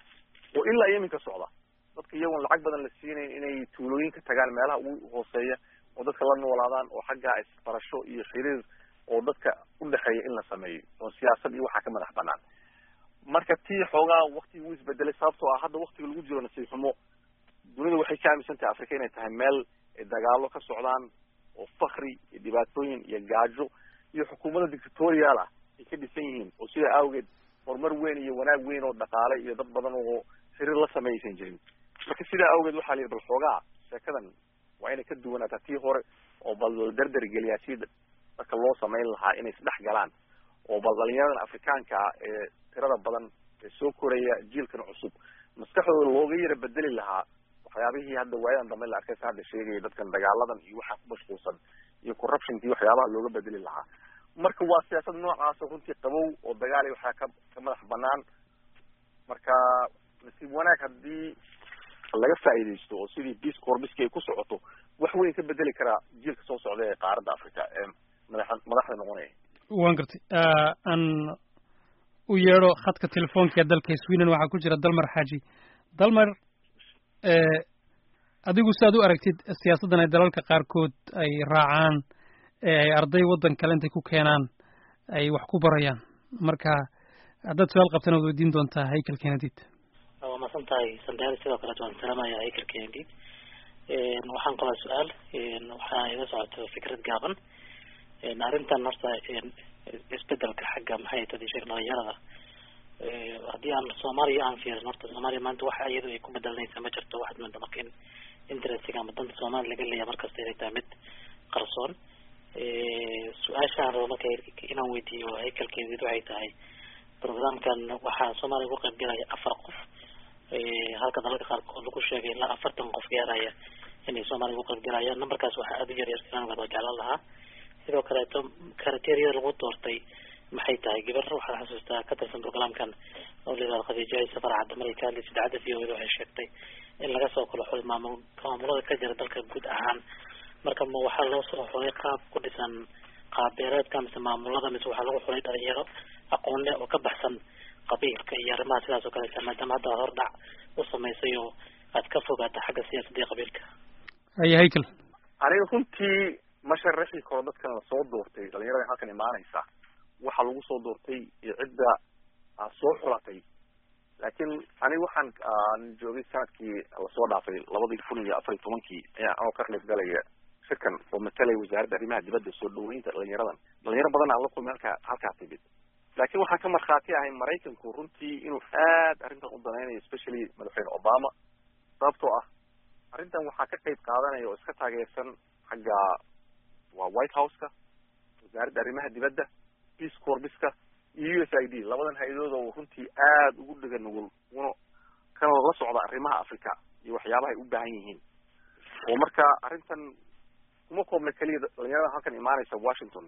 oo ilaa iyo iminka socda dadka iyagoon lacag badan la siinayn inay tuulooyinka tagaan meelaha ugu hooseeya oo dadka la noolaadaan oo xagga isbarasho iyo xiriir oo dadka udhexeeya in la sameeyo oo siyaasad iyo waxaa ka madax banaan marka tii xoogaa waktigii wuu isbedelay sababtoo ah hadda waktiga lagu jiro nasiib xumo dunida waxay ka aaminsan tahay africa inay tahay meel ay dagaalo ka socdaan oo fakri iyo dhibaatooyin iyo gaajo iyo xukuumada dictatorial ah ay ka dhisan yihiin oo sidaa awgeed horumar weyn iyo wanaag weyn oo dhaqaale iyo dad badan oo xiriir la sameeyaysan jirin marka sidaa awgeed waxaa la yidhi bal xoogaa sheekadan waa inay ka duwanaataa tii hore oo bal la dardar geliyaa si dadka loo samayn lahaa inay isdhex galaan oo bal dhalinyaradan afrikaanka ah ee tirada badan ee soo koraya jiilkan cusub maskaxdooda looga yara bedeli lahaa waxyaabihii hadda waayadan dambe la arkay sa hadda sheegaya dadkan dagaaladan iyo waxaa ku mashquulsan iyo corruptionkii waxyaabaha looga bedeli lahaa marka waa siyaasad noocaasa runtii qabow oo dagaal iyo waxaa ka ka madax banaan marka nasiib wanaag haddii laga faa'iidaysto oo sidii peace corbiski ay ku socoto wax weyn ka bedeli karaa jiilka soo socda ee qaaradda africa ee madax madaxda noqonaya waan gartay aan u yeedho khadka telefoonka ee dalka sweden waxaa ku jira dalmar xaaji dalmar adigu si aad u aragtid siyaasaddan ay dalalka qaarkood ay raacaan ee ay arday waddan kale intay ku keenaan ay wax ku barayaan marka haddaad su-aal qabtana waad weydiin doontaa haykel kenedid waa masan tahay sandaal sidoo kaleet waan salaamaya haykel kenedid waxaan qabaa su-aal waxaa iga socoto fikrad gaaban arrintan horta isbedelka xagga maxay tadi sheeg dhalinyarada haddii aan soomaaliya aan fiirin horta soomaaliya maanta waxa iyadu ay ku bedelanaysa ma jirto waxaad moodaa marka in interestiga ama danta soomaaliya laga leeya markasta inay tahay mid qarsoon su-aashaan rabo marka inaan weydiiyo haykalkeedid waxay tahay programkan waxaa soomaaliya uga qayb galaya afar qof halka dalalka qaarkood lagu sheegay ilaa afartan qof gaaraya inay soomaaliya uga qayb galayaan numberkaas waxaa aada u yar yar inaan wada jeclaan lahaa sidoo kaleeto criteria lagu doortay maxay tahay gabar waxaan xasuustaa ka tirsan programkan oo layidhahdo khadiijahay safar cadda marayka hadlaysa idaacadda v o da waxay sheegtay in laga soo kala xulay maamul maamulada ka jira dalka guud ahaan marka ma waxaa loo soo xulay qaab ku dhisan qaab beereedka mise maamulada mise waxaa lagu xulay dhalinyaro aqoon leh oo ka baxsan qabiilka iyo arrimaha sidaas oo kaleeta maadaama hadda hordhac u samaysay oo aad ka fogaata xagga siyaasadda iyo qabiilka haya haykel aniga runtii ma sharaxi karo dadkan lasoo doortay dhalinyarada halkan imaanaysa waxa lagu soo doortay iyo cidda soo xulatay laakiin aniga waxaan aan joogay sanadkii lasoo dhaafay labadii kun iyo afar iyo tobankii ayaa anoo ka qayb galaya shirkan oo matalaya wasaaradda arrimaha dibadda soo dhaweynta dhalinyaradan dhalinyaro badan aan la kulmay halkaa halkaa timid laakiin waxaan ka markhaati ahay maraykanku runtii inuu aad arrintan u danaynayo especially madaxweyne obama sababtoo ah arrintan waxaa ka qayb qaadanaya oo iska taageersan xagga waa white houseka wasaaradda arrimaha dibadda peace corbiska iyo u s i d labadan hay-adood oo runtii aada ugu dhega nugul una kana la socda arrimaha africa iyo waxyaabaha ay u baahan yihiin oo marka arrintan kuma koobna keliya dhalinyarada halkan imaanaysa washington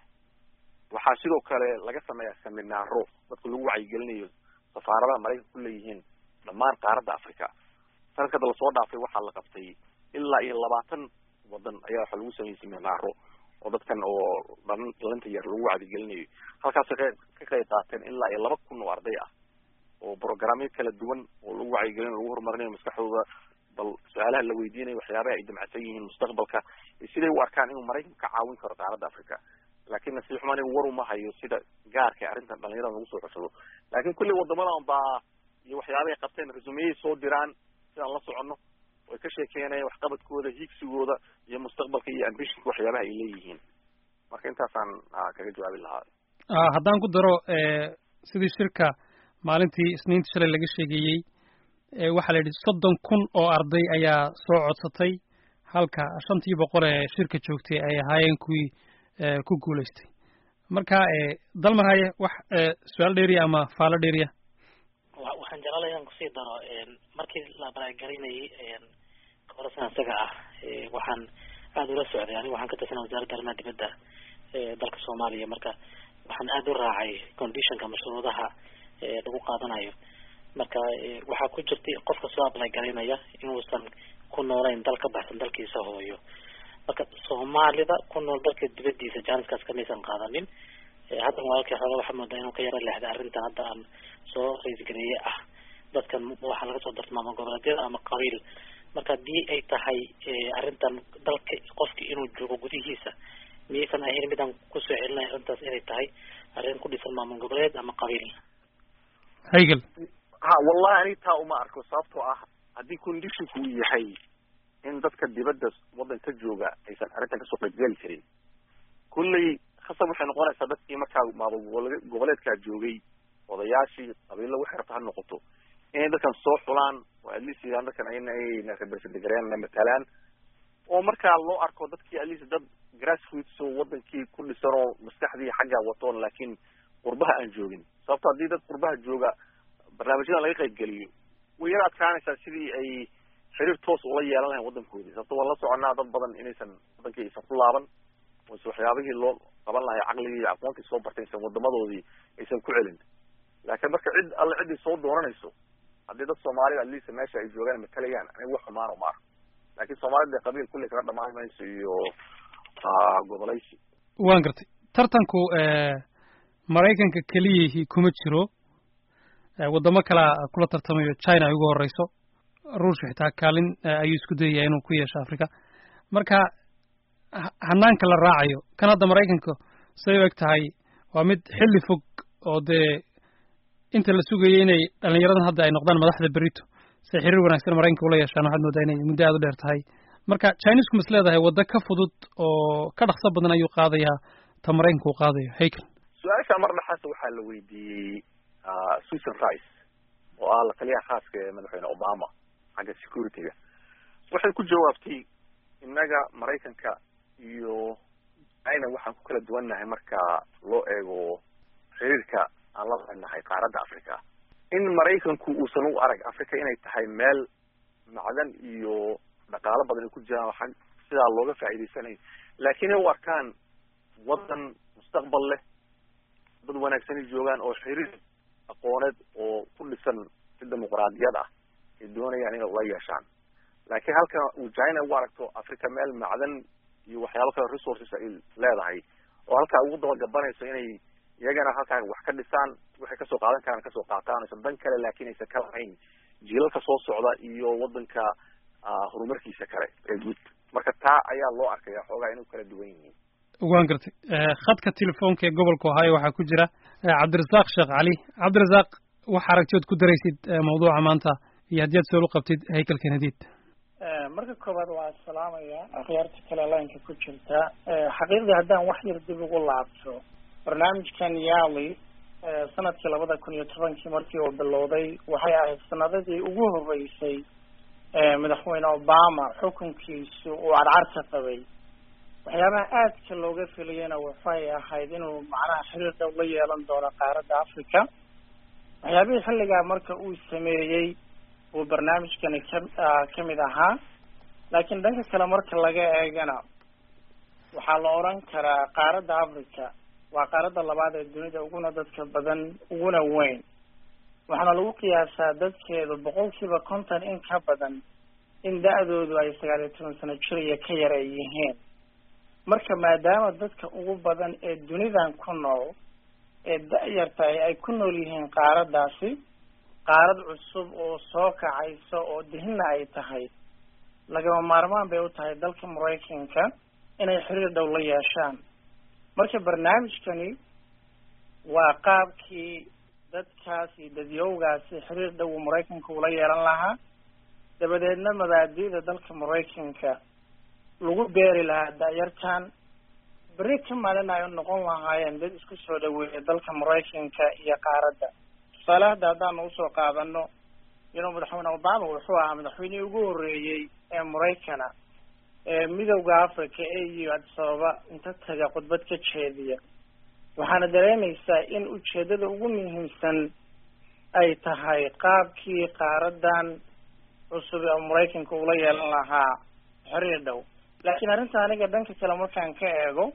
waxaa sidoo kale laga sameeyaa seminaaro dadka lagu wacyigelinayo safaaradaha maraykanka ku leeyihiin dhammaan qaaradda africa sanadka hadda lasoo dhaafay waxaa la qabtay ilaa iyo labaatan wadan ayaa waxa lagu sameeyey seminaaro oo dadkan oo dhan dhalinta yar lagu wacdigelinayo halkaasay qeyb ka qayb qaateen ilaa iyo laba kun oo arday ah oo programyo kala duwan oo lagu wacyigelinayo lagu horumarinayo maskaxdooda bal su-aalaha la weydiinayo waxyaabaha ay damacsan yihiin mustaqbalka iyo siday u arkaan inuu maraykanku ka caawin karo qaaradda africa laakiin nasiib xumaan anigu war uma hayo sida gaarka arrintan dhalinyarada lagu soo xushado laakiin kulli wadamadan baa iyo waxyaabahay qabteen resumeyay soo diraan sidaan la soconno way ka sheekeynayaan waxqabadkooda hiigsigooda iyo mustaqbalka iyo ambitionka waxyaabaha ay leeyihiin marka intaasaan kaga jawaabi lahaa haddaan ku daro sidii shirka maalintii isniinta shalay laga sheegeeyey waxaa la yidhi soddon kun oo arday ayaa soo codsatay halka shantii boqol ee shirka joogtay ay ahaayeen kuwii ku guulaystay marka dalmar haye wax su-aal dheeriya ama faalo dheeriya waxaan jeclaala inaan kusii daro markii la baraagarinayay korasan isaga ah waxaan aada ula socday aniga waxaan ka tirsanaa wasaaradda arrimaha dibadda dalka soomaaliya marka waxaan aada u raacay conditionka mashruudaha lagu qaadanayo marka waxaa ku jirtay qofka soo ablay garinaya inuusan ku noolayn dal ka baxsan dalkiisa hooyo marka soomaalida ku nool dalka dibadiisa janiskaas kamaysan qaadanin haddan walaalkii xooga waxaa moodaa inuu ka yaro leexday arrintan hadda aan soo raisgareeye ah dadkan waxaa laga soo darta maamul goboleedyada ama qabiil marka haddii ay tahay arrintan dalka qofki inuu joogo gudihiisa miyaysan ahayn midaan kusoo celinaya arrintaas inay tahay arrin ku dhisan maamul goboleed ama qabiil haygel ha wallahi aniga taa uma arko sababtoo ah haddii conditionku uu yahay in dadka dibadda waddanka jooga aysan arrintan kasoo qaybgeli karin kulley khasab waxay noqonaysaa dadkii markaa maamul goboleedkaa joogay odayaashii qabiilo waxay rabta ha noqoto inay dadkan soo xulaan oo atleast yidhaan dadkan ayna ayna represent gareeyaan na matalaan oo markaa loo arko dadkii atleast dad grassroots oo wadankii ku dhisan oo maskaxdii xaggaa watoon laakiin qurbaha aan joogin sababto haddii dad qurbaha jooga barnaamijyadan laga qaybgeliyo way yar adkaanaysaa sidii ay xiriir toos ula yeelan lahayn wadankoodii sababto waan la soconaa dad badan inaysan wadankii aysan ku laaban oose waxyaabihii loo qaban lahay caqligii iyo aqoontii soo bartay aysan wadamadoodii aysan ku celin laakiin marka cid alle ciddii soo dooranayso haddii dad soomaalida atleast meesha ay joogaan matalayaan aniga wax xumaano ma arko laakiin soomaalida qabiil kulli kaga dhamaan mayso iyo gobolaysi waan gartay tartanku maraykanka keliyihii kuma jiro waddamo kalea kula tartamayo china ay ugu horeyso ruushka xitaa kaalin ayuu isku dayaya inuu ku yeesho africa marka hanaanka la raacayo kan hadda maraykanka say u eg tahay waa mid xilli fog oo dee inta la sugayay inay dhalinyaradan hadda ay noqdaan madaxda berito si xiriir wanaagsan maraykanka ula yeeshaan waxaad moodaa inay muddo aada u dheer tahay marka chinesku mas leedahay waddo ka fudud oo ka dhaqso badan ayuu qaadayaa ta maraykanka uu qaadayo haykel su-aasha mar dhexaas waxaa la weydiiyey susan rice oo ah la taliyaha khaaska ee madaxweyne obama xagga security-ga waxay ku jawaabtay innaga maraykanka iyo china waxaan ku kala duwannahay marka loo eego xiriirka aan la leenahay qaaradda africa in maraykanku uusan u arag africa inay tahay meel macdan iyo dhaqaalo badan ay ku jiraan oo xag sidaa looga faa'iidaysanayo laakiin ay u arkaan waddan mustaqbal leh dad wanaagsanay joogaan oo xiriir aqooneed oo ku dhisan si dimuqraadiyad ah ay doonayaan inay ula yeeshaan laakiin halka uu china u aragto africa meel macdan iyo waxyaabo kale resources ay leedahay oo halkaa ugu dabagabanayso inay iyagana halkaa wax ka dhisaan waxay kasoo qaadan karaan kasoo qaataan aysan dan kale laakiin aysan ka lahayn jiilalka soo socda iyo wadanka horumarkiisa kale ee guud marka taa ayaa loo arkaya xoogaa inay kala duwan yihiin waan gartay khadka telefoonka ee gobolka ohio waxaa ku jira cabdirasaaq sheekh cali cabdirasaaq wax aragtiyood ku daraysid mawduuca maanta iyo haddii aad soolu qabtid haykel kenadiid marka koowaad waa salaamaya akhyaarta kale laynka ku jirta xaqiiqdii haddaan wax yar dib ugu laabto barnaamijkan yali sanadkii labada kun iyo tobankii markii uu bilowday waxay ahayd sanadadii ugu horeysay madaxweyne obama xukunkiisu uu cadcarka qabay waxyaabaha aadka looga filayana waxay ahayd inuu macnaha xiriir dhow la yeelan doono qaaradda africa waxyaabihii xilligaa marka uu sameeyey uu barnaamijkani ka kamid ahaa laakiin dhanka kale marka laga eegana waxaa la odran karaa qaaradda africa waa qaaradda labaad ee dunida uguna dadka badan uguna weyn waxaana lagu qiyaasaa dadkeedu boqolkiiba konton in ka badan in da-doodu ay sagaal iyo toban sano jir iyo ka yar ay yihiin marka maadaama dadka ugu badan ee dunidan ku nool ee da-yartahay ay ku nool yihiin qaaraddaasi qaarad cusub oo soo kacaysa oo dihinna ay tahay lagama maarmaan bay u tahay dalka maraykanka inay xiriir dhow la yeeshaan marka barnaamijkani waa qaabkii dadkaas iyo dadyowgaasi xiriir dhow uu maraykanka ula yeelan lahaa dabadeedna mabaadi'da dalka maraykanka lagu beeri lahaa da-yartan berri ka maalin ay noqon lahaayeen dad isku soo dhaweeya dalka maraykanka iyo qaaradda tusaale hadda haddaanu usoo qaadano inuu madaxweyne obama wuxuu ahaa madaxweynihii ugu horreeyey ee maraykana ee midowda africa ee iyo addis ababa inta taga khudbad ka jeediya waxaana dareemaysaa in ujeedada ugu muhiimsan ay tahay qaabkii qaaradan cusub ee maraykanka ula yeelan lahaa xiriir dhow laakiin arrinta aniga dhanka kale markaan ka eego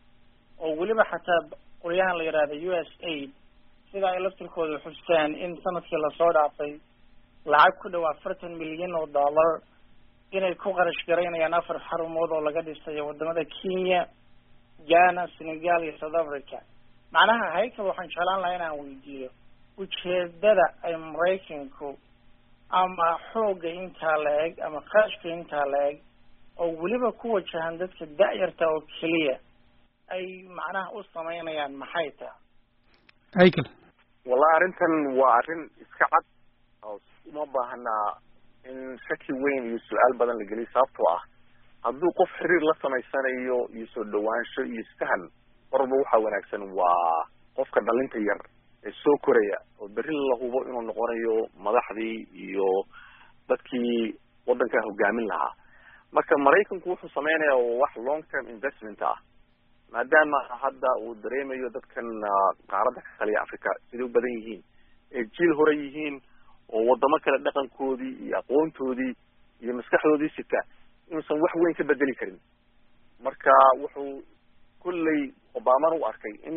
oo weliba xataa qolyahan la yidhahda u s aid sida ay laftirkooda xustaan in sanadkii lasoo dhaafay lacag ku dhow afartan milyan oo dollar inay ku qarash garaynayaan afar xarumood oo laga dhisayo wadamada kenya ghana senegal iyo south africa macnaha haykal waxaan jeclaan lahaa inaan weydiiyo ujeedada ay maraykanku ama xoogga intaa la eg ama qarashka intaa la eg oo weliba ku wajahan dadka da-yarta oo keliya ay macnaha u samaynayaan maxay taha haykel wallahi arrintan waa arrin iska cad oo uma baahnaa in shaki weyn iyo su-aal badan la geliyo sababtoo ah hadduu qof xiriir la samaysanayo iyo soo dhawaansho iyo isfahan marba waxaa wanaagsan waa qofka dhalinta yar ee soo koraya oo berri la hubo inuu noqonayo madaxdii iyo dadkii waddanka hogaamin lahaa marka maraykanku wuxuu sameynaya wax long term investment ah maadaama hadda uu dareemayo dadkan qaaradda ka taliya africa siday u badan yihiin ee jiil hore yihiin oo wadamo kale dhaqankoodii iyo aqoontoodii iyo maskaxdoodii sita inuusan wax weyn ka bedeli karin marka wuxuu kulley obamana u arkay in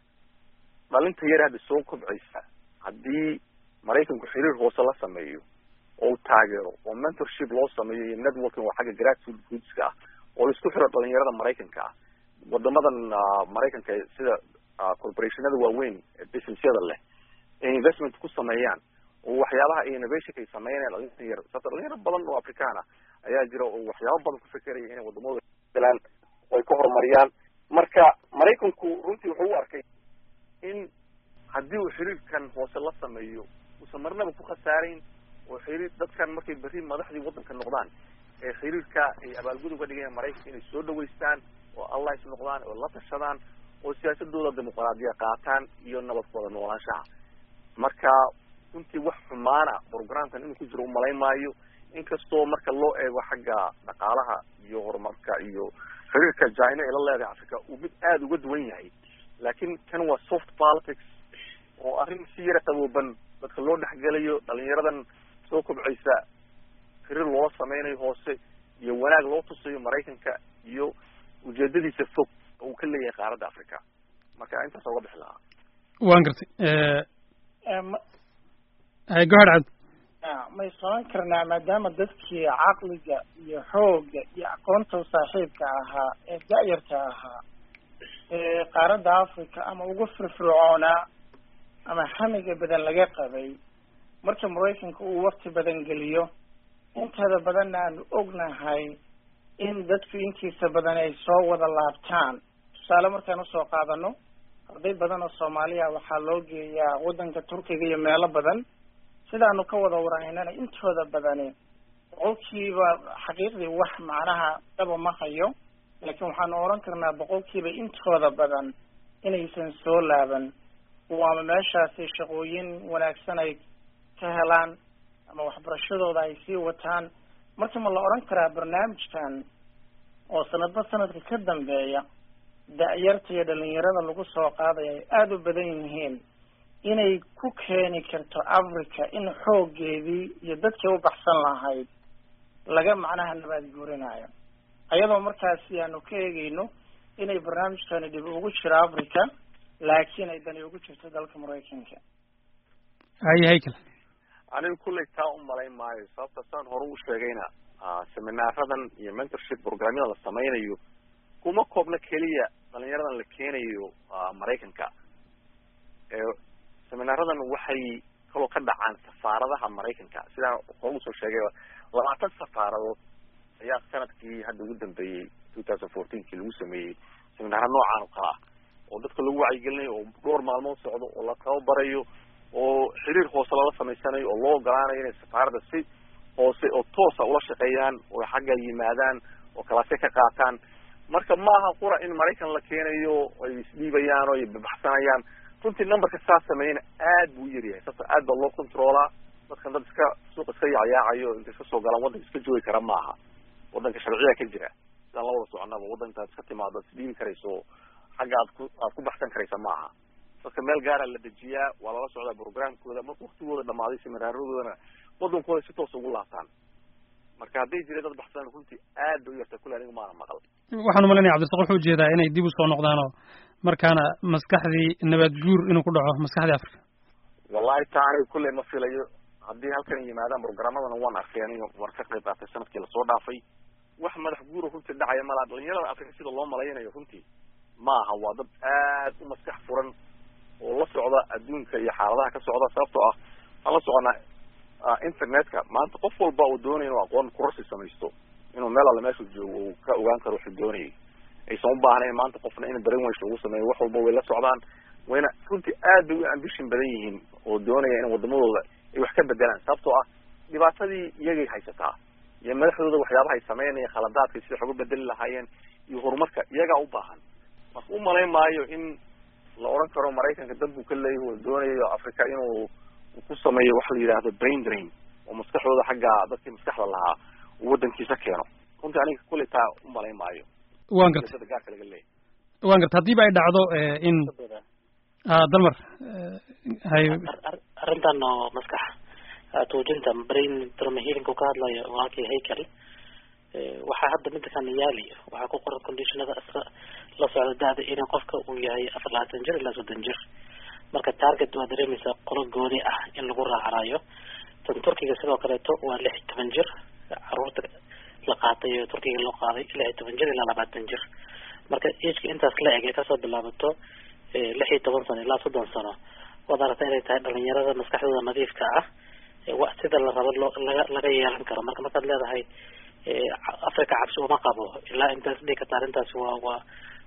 dhalinta yar hadda soo kobcaysa haddii maraykanku xiriir hoose la sameeyo oo u taageero oo mentorship loo sameeyo iyo networking oo xagga grassroot groupska ah oo la isku xiro dhalinyarada maraykanka ah wadamadan maraykanka sida corporationada waaweyn ee businessyada leh ay investment ku sameeyaan oo waxyaabaha innovationka ay sameynayaan dhalinta yar sababta dhalinyaro badan oo afrikaan ah ayaa jira oo waxyaabo badan ku fekeraya inay wadamada galaan oo ay ka horumariyaan marka maraykanku runtii wuxuu u arkay in haddii uu xiriirkan hoose la sameeyo uusan marnaba ku khasaarayn oo xiriir dadkan markay berri madaxdii waddanka noqdaan ee xiriirka ay abaalgud uga dhigayaan maraykanka inay soo dhaweystaan oo allies noqdaan oo la tashadaan oo siyaasadooda dimuqraadiya qaataan iyo nabadkooda noolaanshaha marka runtii wax xumaana programkan inuu ku jiro umalayn maayo inkastoo marka loo eego xagga dhaqaalaha iyo horumarka iyo xiriirka china ay la leedahay africa uu mid aada uga duwan yahay laakiin kan waa soft politics oo arrin si yara qabooban dadka loo dhexgelayo dhalinyaradan soo kobcaysa xiriir loo sameynayo hoose iyo wanaag loo tusayo maraykanka iyo ujeedadiisa fog oo uu ka leeyahay qaaradda africa marka intaas uga bixi lahaa waan gartay hay gohad cad may soran karnaa maadaama dadkii caqliga iyo xoogga iyo aqoonta saaxiibka ahaa ee da-yarta ahaa ee qaaradda africa ama ugu firfircoonaa ama hamiga badan laga qabay marka maraykanka uu wakti badan geliyo inteeda badanna aanu ognahay in dadku intiisa badan ay soo wada laabtaan tusaale markaan usoo qaadano arday badan oo soomaaliya waxaa loo geeyaa waddanka turkiga iyo meelo badan sidaanu ka wada waraynana intooda badani boqolkiiba xaqiiqdii wax macnaha dhaba ma hayo laakiin waxaanu odhan karnaa boqolkiiba intooda badan inaysan soo laaban waama meeshaasi shaqooyin wanaagsan ay ka helaan ama waxbarashadooda ay sii wataan marka ma la odhan karaa barnaamijkan oo sanadba sanadka ka dambeeya da-yarta iyo dhalinyarada lagu soo qaadaya ay aada u badan yihiin inay ku keeni karto africa in xooggeedii iyo dadkii u baxsan lahayd laga macnaha nabaad guurinayo ayadoo markaasi aanu ka eegeyno inay barnaamijkani dhib ugu jiro africa laakiin ay dani ugu jirto dalka maraykanka haye haykal aniga kullay taa u malayn maayo sababta saan hore u sheegayna seminaaradan iyo mentorship programyada la sameynayo kuma koobna keliya dhalinyaradan la keenayo maraykanka seminaaradan waxay kaloo ka dhacaan safaaradaha maraykanka sidaan hore usoo sheegay labaatan safaaradood ayaa sanadkii hadda ugu dambeeyey two thousand fourteenkii lagu sameeyey seminaara noocaan oo kale ah oo dadka lagu wacyigelinayo oo dhowr maalmood socdo oo la tababarayo oo xiriir hoose lala samaysanayo oo loo ogolaanayo inay safaaradda si hoose oo toosa ula shaqeeyaan oo xagga yimaadaan oo kalaasya ka qaataan marka maaha qura in maraykan la keenayo ay isdhiibayaan oo ay babaxsanayaan runtii numberka saas sameeyana aad buu u yaryahay sababto aad baa loo controolaa dadkan dad iska suuqa iska yacyaacayo intay iska soo galaan waddanka iska joogi kara maaha waddanka sharciya ka jira sidaan la wada soconaba waddankaad iska timaado ad isdhiibi karayso xagga aad ku aad ku baxsan karaysa maaha dadka meel gaara la dejiyaa waa lala socdaa programkooda marka waktigooda dhamaaday seminaaradooda waddankooda si toos ugu laabtaan marka hadday jira dad baxsan runtii aad bay u yartaa kule aniga maana maqal waxaan umalanaya cabdisaq wuxuu ujeedaa inay dib usoo noqdaan oo markaana maskaxdii nabaad guur inuu ku dhaco maskaxdii africa wallahi taa aniga kulley ma filayo haddii halkan yimaadaan programmadana waan arkay aniga waan ka qayb qaatay sanadkii lasoo dhaafay wax madax guuro runtii dhacaya malaa dhalinyarada africa sida loo malaynayo runtii ma aha waa dad aad u maskax furan oo la socda adduunka iyo xaaladaha ka socda sababtoo ah waxaan la soconaa internetka maanta qof walba uu doonaya inuu aqoon kurasi samaysto inuu meel alle meeshuu joogo uu ka ogaan karo wuxuu doonayay aysan u baahnayn maanta qofna in brainwash lagu sameeyo wax walba way la socdaan wayna runtii aad bay u ambition badan yihiin oo doonaya in wadamadooda ay wax ka bedelaan sababtoo ah dhibaatadii iyagay haysataa iyo madaxdooda waxyaabaha ay sameynaya khaladaadka sida wax uga bedeli lahaayeen iyo horumarka iyagaa u baahan marka u malayn maayo in la odhan karo maraykanka dad buu ka leeyahy oo doonayo africa inuu ku sameeyo waxa la yidhaahdo brain drain oo maskaxdooda xagga dadkii maskaxda lahaa uu waddankiisa keeno runtii aniga kuley taa u malayn maayo waan gartay gaarka laga leeyahy waan gartay haddiiba ay dhacdo in dalmar hay arrintan oo maskax tuujinta brain trauma healing ka hadlayo walaalkii haykel waxaa hadda midda kan yaali waxaa ku qoran conditionada iska la socda da-da in qofka uu yahay afar labaatan jir ilaa soddon jir marka target waa dareemaysaa qolo gooni ah in lagu raacanayo tan turkiga sidoo kaleeto waa lix iyo toban jir caruurta la qaatay oo turkiga loo qaaday lix iyo toban jir ilaa labaatan jir marka ageka intaas la eg ee kasoo bilaabato lix iyo toban sano ilaa soddon sano waad aragta inay tahay dhalinyarada maskaxdooda nadiifka ah wa sida la rabo loo laga laga yeelan karo marka markaad leedahay africa cabsi uma qabo ilaa intaas dhigi karta arrintaasi waa waa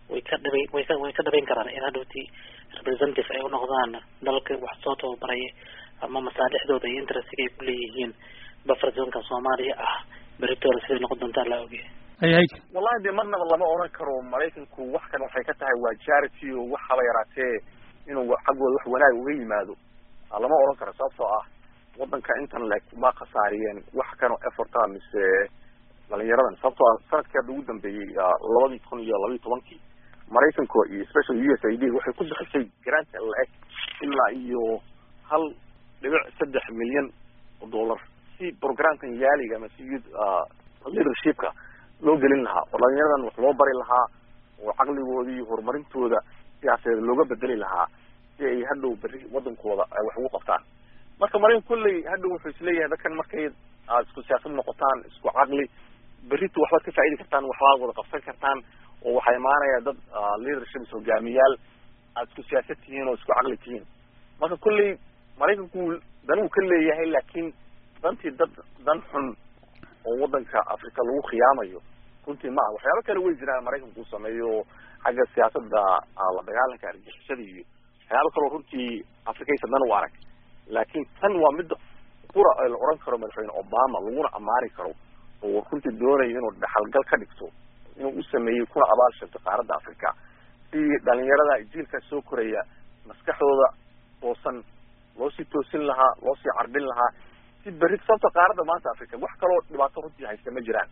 way ka dhabayn way ka way ka dhabayn karaan in hadhowtii representative ay unoqdaan dalka wax soo tababaray ama masaalixdooda iyo interestiga ay kuleeyihiin buffer zonka soomaaliya ah beritoole siday noqon doontaa laa ogyahay hay wallahi dee marnaba lama oran karo maraykanku wax kan waxay ka tahay waa charity oo wax haba yaraatee inuu xaggooda wax wanaag uga yimaado lama oran karo sababtoo ah wadanka intan le ma khasaariyeen wax kanoo efforta mise dhalinyaradan sababtoo ah sanadkii hadda ugu dambeeyey labadii kun iyo labaiyi tobankii maraykanka iyo special u s i d waxay ku bixisay grant la-eg ilaa iyo hal dhibic saddex milyan oo dollar si programkan yaaliga ama si youth leadershipka loo gelin lahaa oo dhalinyaradan wax loo bari lahaa oo caqligoodii horumarintooda siyaasadeed looga bedeli lahaa si ay hadhow berri wadankooda ay wax ugu qabtaan marka maraykan kolley hadhow wuxuu isleeyahay dadkan markay aad isku siyaasad noqotaan isku caqli berrito waxbaad ka faa'idi kartaan waxbaad wada qabsan kartaan oo waxaa imaanaya dad leadership hogaamiyaal aad isku siyaasad tihiin oo isku caqli tihiin marka kolley maraykanku dan uu ka leeyahay laakiin dantii dad dan xun oo wadanka africa lagu khiyaamayo runtii ma aha waxyaaba kale way jiraan maraykanku uu sameeyo xagga siyaasada la dagaalanka argixisada iyo waxyaaba kaloo runtii afrikaysa dan u arag laakiin tan waa midda qura ee la oran karo madaxweyne obama laguna amaani karo oo runtii doonayo inuu dhaxalgal ka dhigto inuu u sameeyey kuna abaal sheegto qaaradda africa si dhalinyarada jiilka soo koraya maskaxdooda toosan loo sii toosin lahaa loo sii carbin lahaa si berri sababta qaaradda maanta africa wax kaloo dhibaato runtii haysta ma jiraan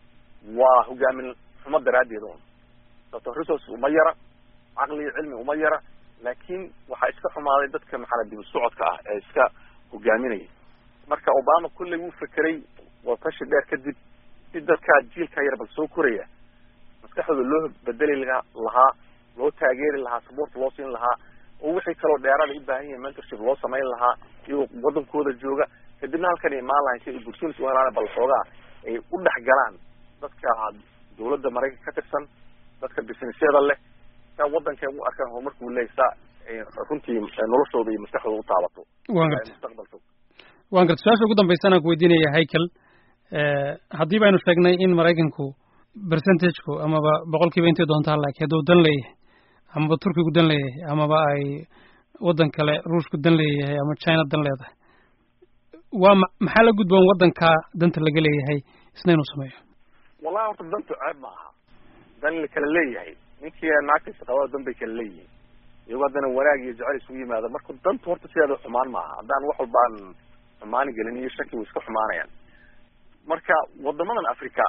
waa hogaamin xumo daraaddeed un sababto resource uma yara caqli cilmi uma yara laakiin waxaa iska xumaaday dadka maxaa dib socodka ah ee iska hogaaminaya marka obama kulley wuu fekeray watashi dheer kadib si dadkaa jiilka yar bal soo koraya maskaxdooda loo bedeli lahaa loo taageeri lahaa support loo siin lahaa oo wixii kaloo dheeraada u baahan yahay mentorship loo samayn lahaa iyagoo wadankooda jooga kadibna halkan imaan lahayn si ay opportunity u helaan bal xoogaa ay u dhex galaan dadka dawladda maraykanka ka tirsan dadka businessyada leh saa wadanka u arkaan horumarka uu leeyahy saa runtii noloshooda iyo maskaxdooda u taabato waan garta mustaqbalka waan garta su-aasha ugu dambaysan aan ku weydiinaya haykel haddii baynu sheegnay in maraykanku percentageku amaba boqolkiiba intay doontaa laakiin hadduu dan leeyahay amaba turkigu dan leeyahay amaba ay waddan kale ruushku dan leeyahay ama china dan leedahay waa ma maxaa la gudboon waddanka danta laga leeyahay isna inuu sameeyo wallahi horta dantu ceeb ma aha dan la kala leeyahay ninkii naagtiisa qabada dan bay kala leeyihiin iyagoo haddana wanaag iyo jecel isugu yimaada marka dantu horta sideeda xumaan maaha haddaan wax walba aan xumaani gelin iyo shaki way iska xumaanayaan marka wadamadan africa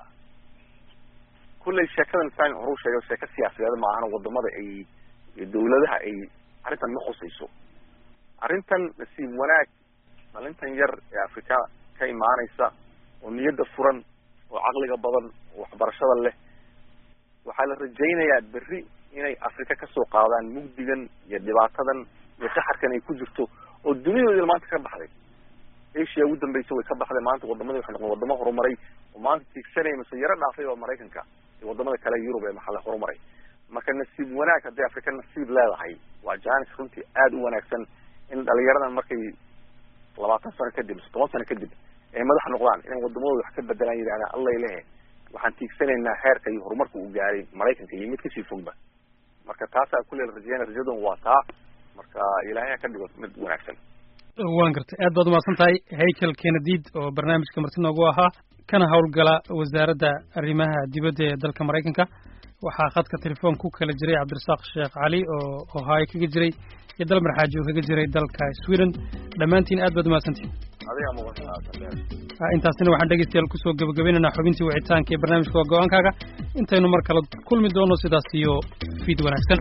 kulley sheekadan saan horuu sheegay sheeko siyaasadeed ma ahana wadamada ay dawladaha ay arrintan ma khusayso arrintan nasiib wanaag dhalintan yar ee africa ka imaanaysa oo niyadda furan oo caqliga badan oo waxbarashada leh waxaa la rajaynayaa berri inay africa kasoo qaadaan mugdigan iyo dhibaatadan iyo qaxarkan ay ku jirto oo duniyadoodii maanta ka baxday asia ugu dambeysa way ka baxday maanta wadamadii waxay noqdeen wadamo horumaray oo maanta tiigsanaya mise yaro dhaafay oo maraykanka iyo wadamada kale yurub ee maxalle horumaray marka nasiib wanaag hadday africa nasiib leedahay waa janis runtii aada u wanaagsan in dhalinyaradan markay labaatan sano kadib mise toban sano kadib ay madax noqdaan inay wadamadooda wax ka bedelaan yidhahdaan allay lehe waxaan tiigsanaynaa heerka iyo horumarka uu gaaray maraykanka iyo mid kasii fogba marka taasaa kulle la rajeyna rajadan waa taa marka ilaahay ha ka dhigo mid wanaagsan waan gartay aad baad umahadsan tahay haykel kenadiid oo barnaamijka marti noogu ahaa kana howlgala wasaaradda arrimaha dibadda ee dalka maraykanka waxaa khadka telefoon ku kala jiray cabdirasaaq sheekh cali oo ohaayo kaga jiray iyo dal marxaaji oo kaga jiray dalka sweden dhammaantiin aad baad umahadsantihin adiga muqaa intaasina waxaan dhegeystayaal kusoo gebagabaynaynaa xubintii wicitaanka ee barnaamijka waa go-aankaaga intaynu mar kale kulmi doono sidaas iyo fiid wanaagsan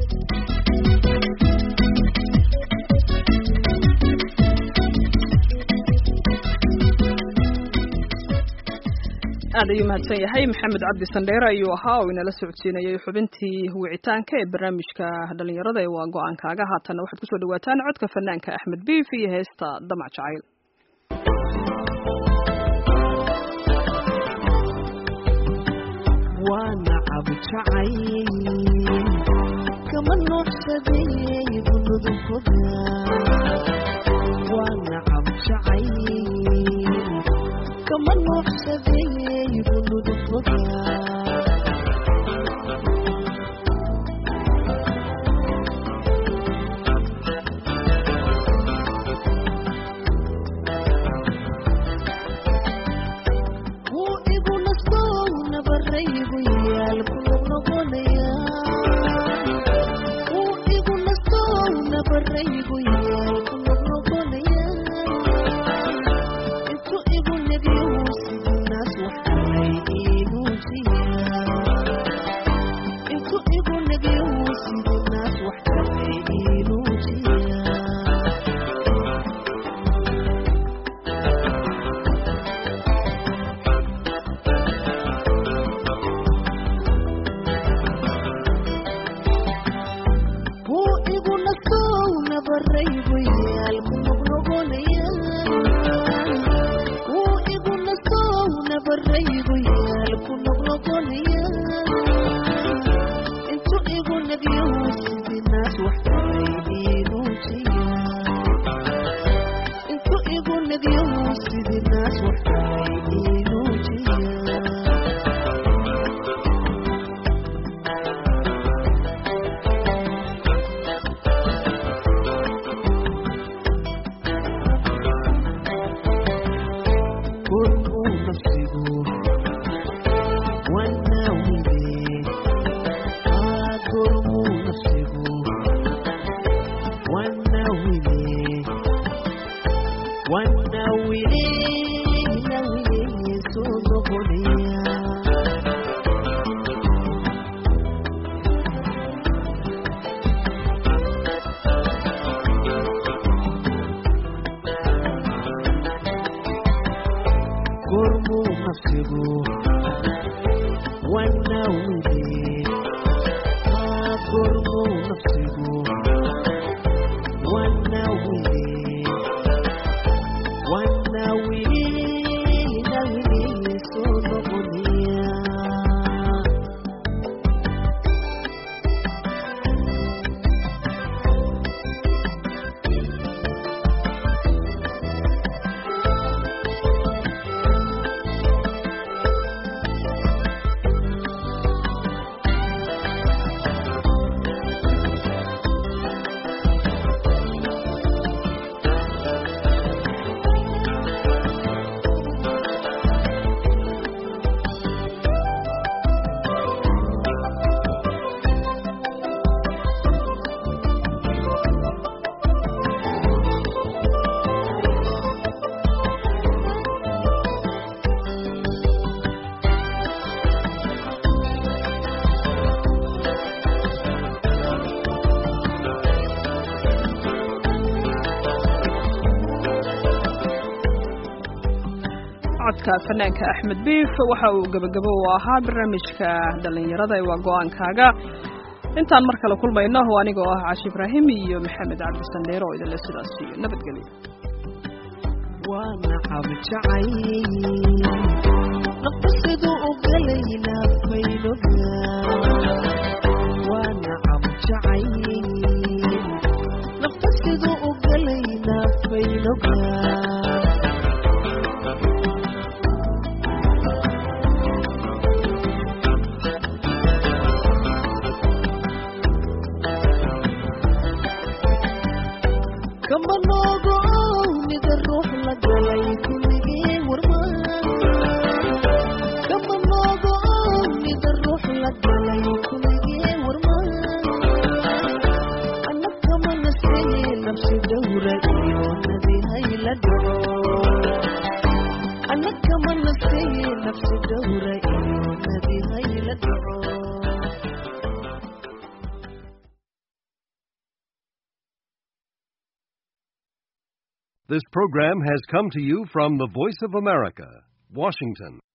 aad ayuu mahadsan yahay maxamed cabdi sandheere ayuu ahaa oo inala socodsiinayay xubintii wicitaanka ee barnaamijka dhalinyarada ee waa go-aankaaga haatanna waxaad kusoo dhawaataan codka fanaanka axmed biif iyo heesta damac jacayl waana cabjacayl kama noqsaday bunudufoga waana cabjacayl kama noqsaday bunudufoga nabaraygu yaal ku noqnoqonaya uu igu nastow nabaraygu yaal ku noqnoqonaya intu igu negyo sidii naas waxalay inuujiya intu igu negyo sidii naas waxalay inuujiya buu igu nastow nabaraygu yaal ku noqnoqonaya wuu igu nastow nabaraygu yaal ku noqnoqonaya intu igu negyo sidii naas wax kalay inuujiya intu igu negyo sidii naas wax kalay inuujiya kurmuu nafsigu wanawile kurmuu nafsigu wanawile wanawile nawile soo noqonaya kurmuu nafsigu wanawile kurmuu nafsigu wanawile wanawile nawile soo noqonaya codka fanaanka axmed biif waxa uu gebagabo u ahaa barnaamijka dhallinyarada ee waa go-aankaaga intaan mar kale kulmayno oo anigoo ah cashi ibraahim iyo maxamed cabdisandheer oo idinle sidaas iyo nabadgelyo waa nacab jacay nafta siduu u galay naafaynoga waa nacab jacay nafta siduu u galay naafaynoga kama noogo mida ruux la galay kulligii warmaan kama noogo mida ruux la galay kulligii warmaan ana kama nasiye nafsi dawra iyo nadihay la dhaco ana kama nasiye nafsi dawra iyo nadihay la dhaco This program has come to you from the Voice of America, Washington.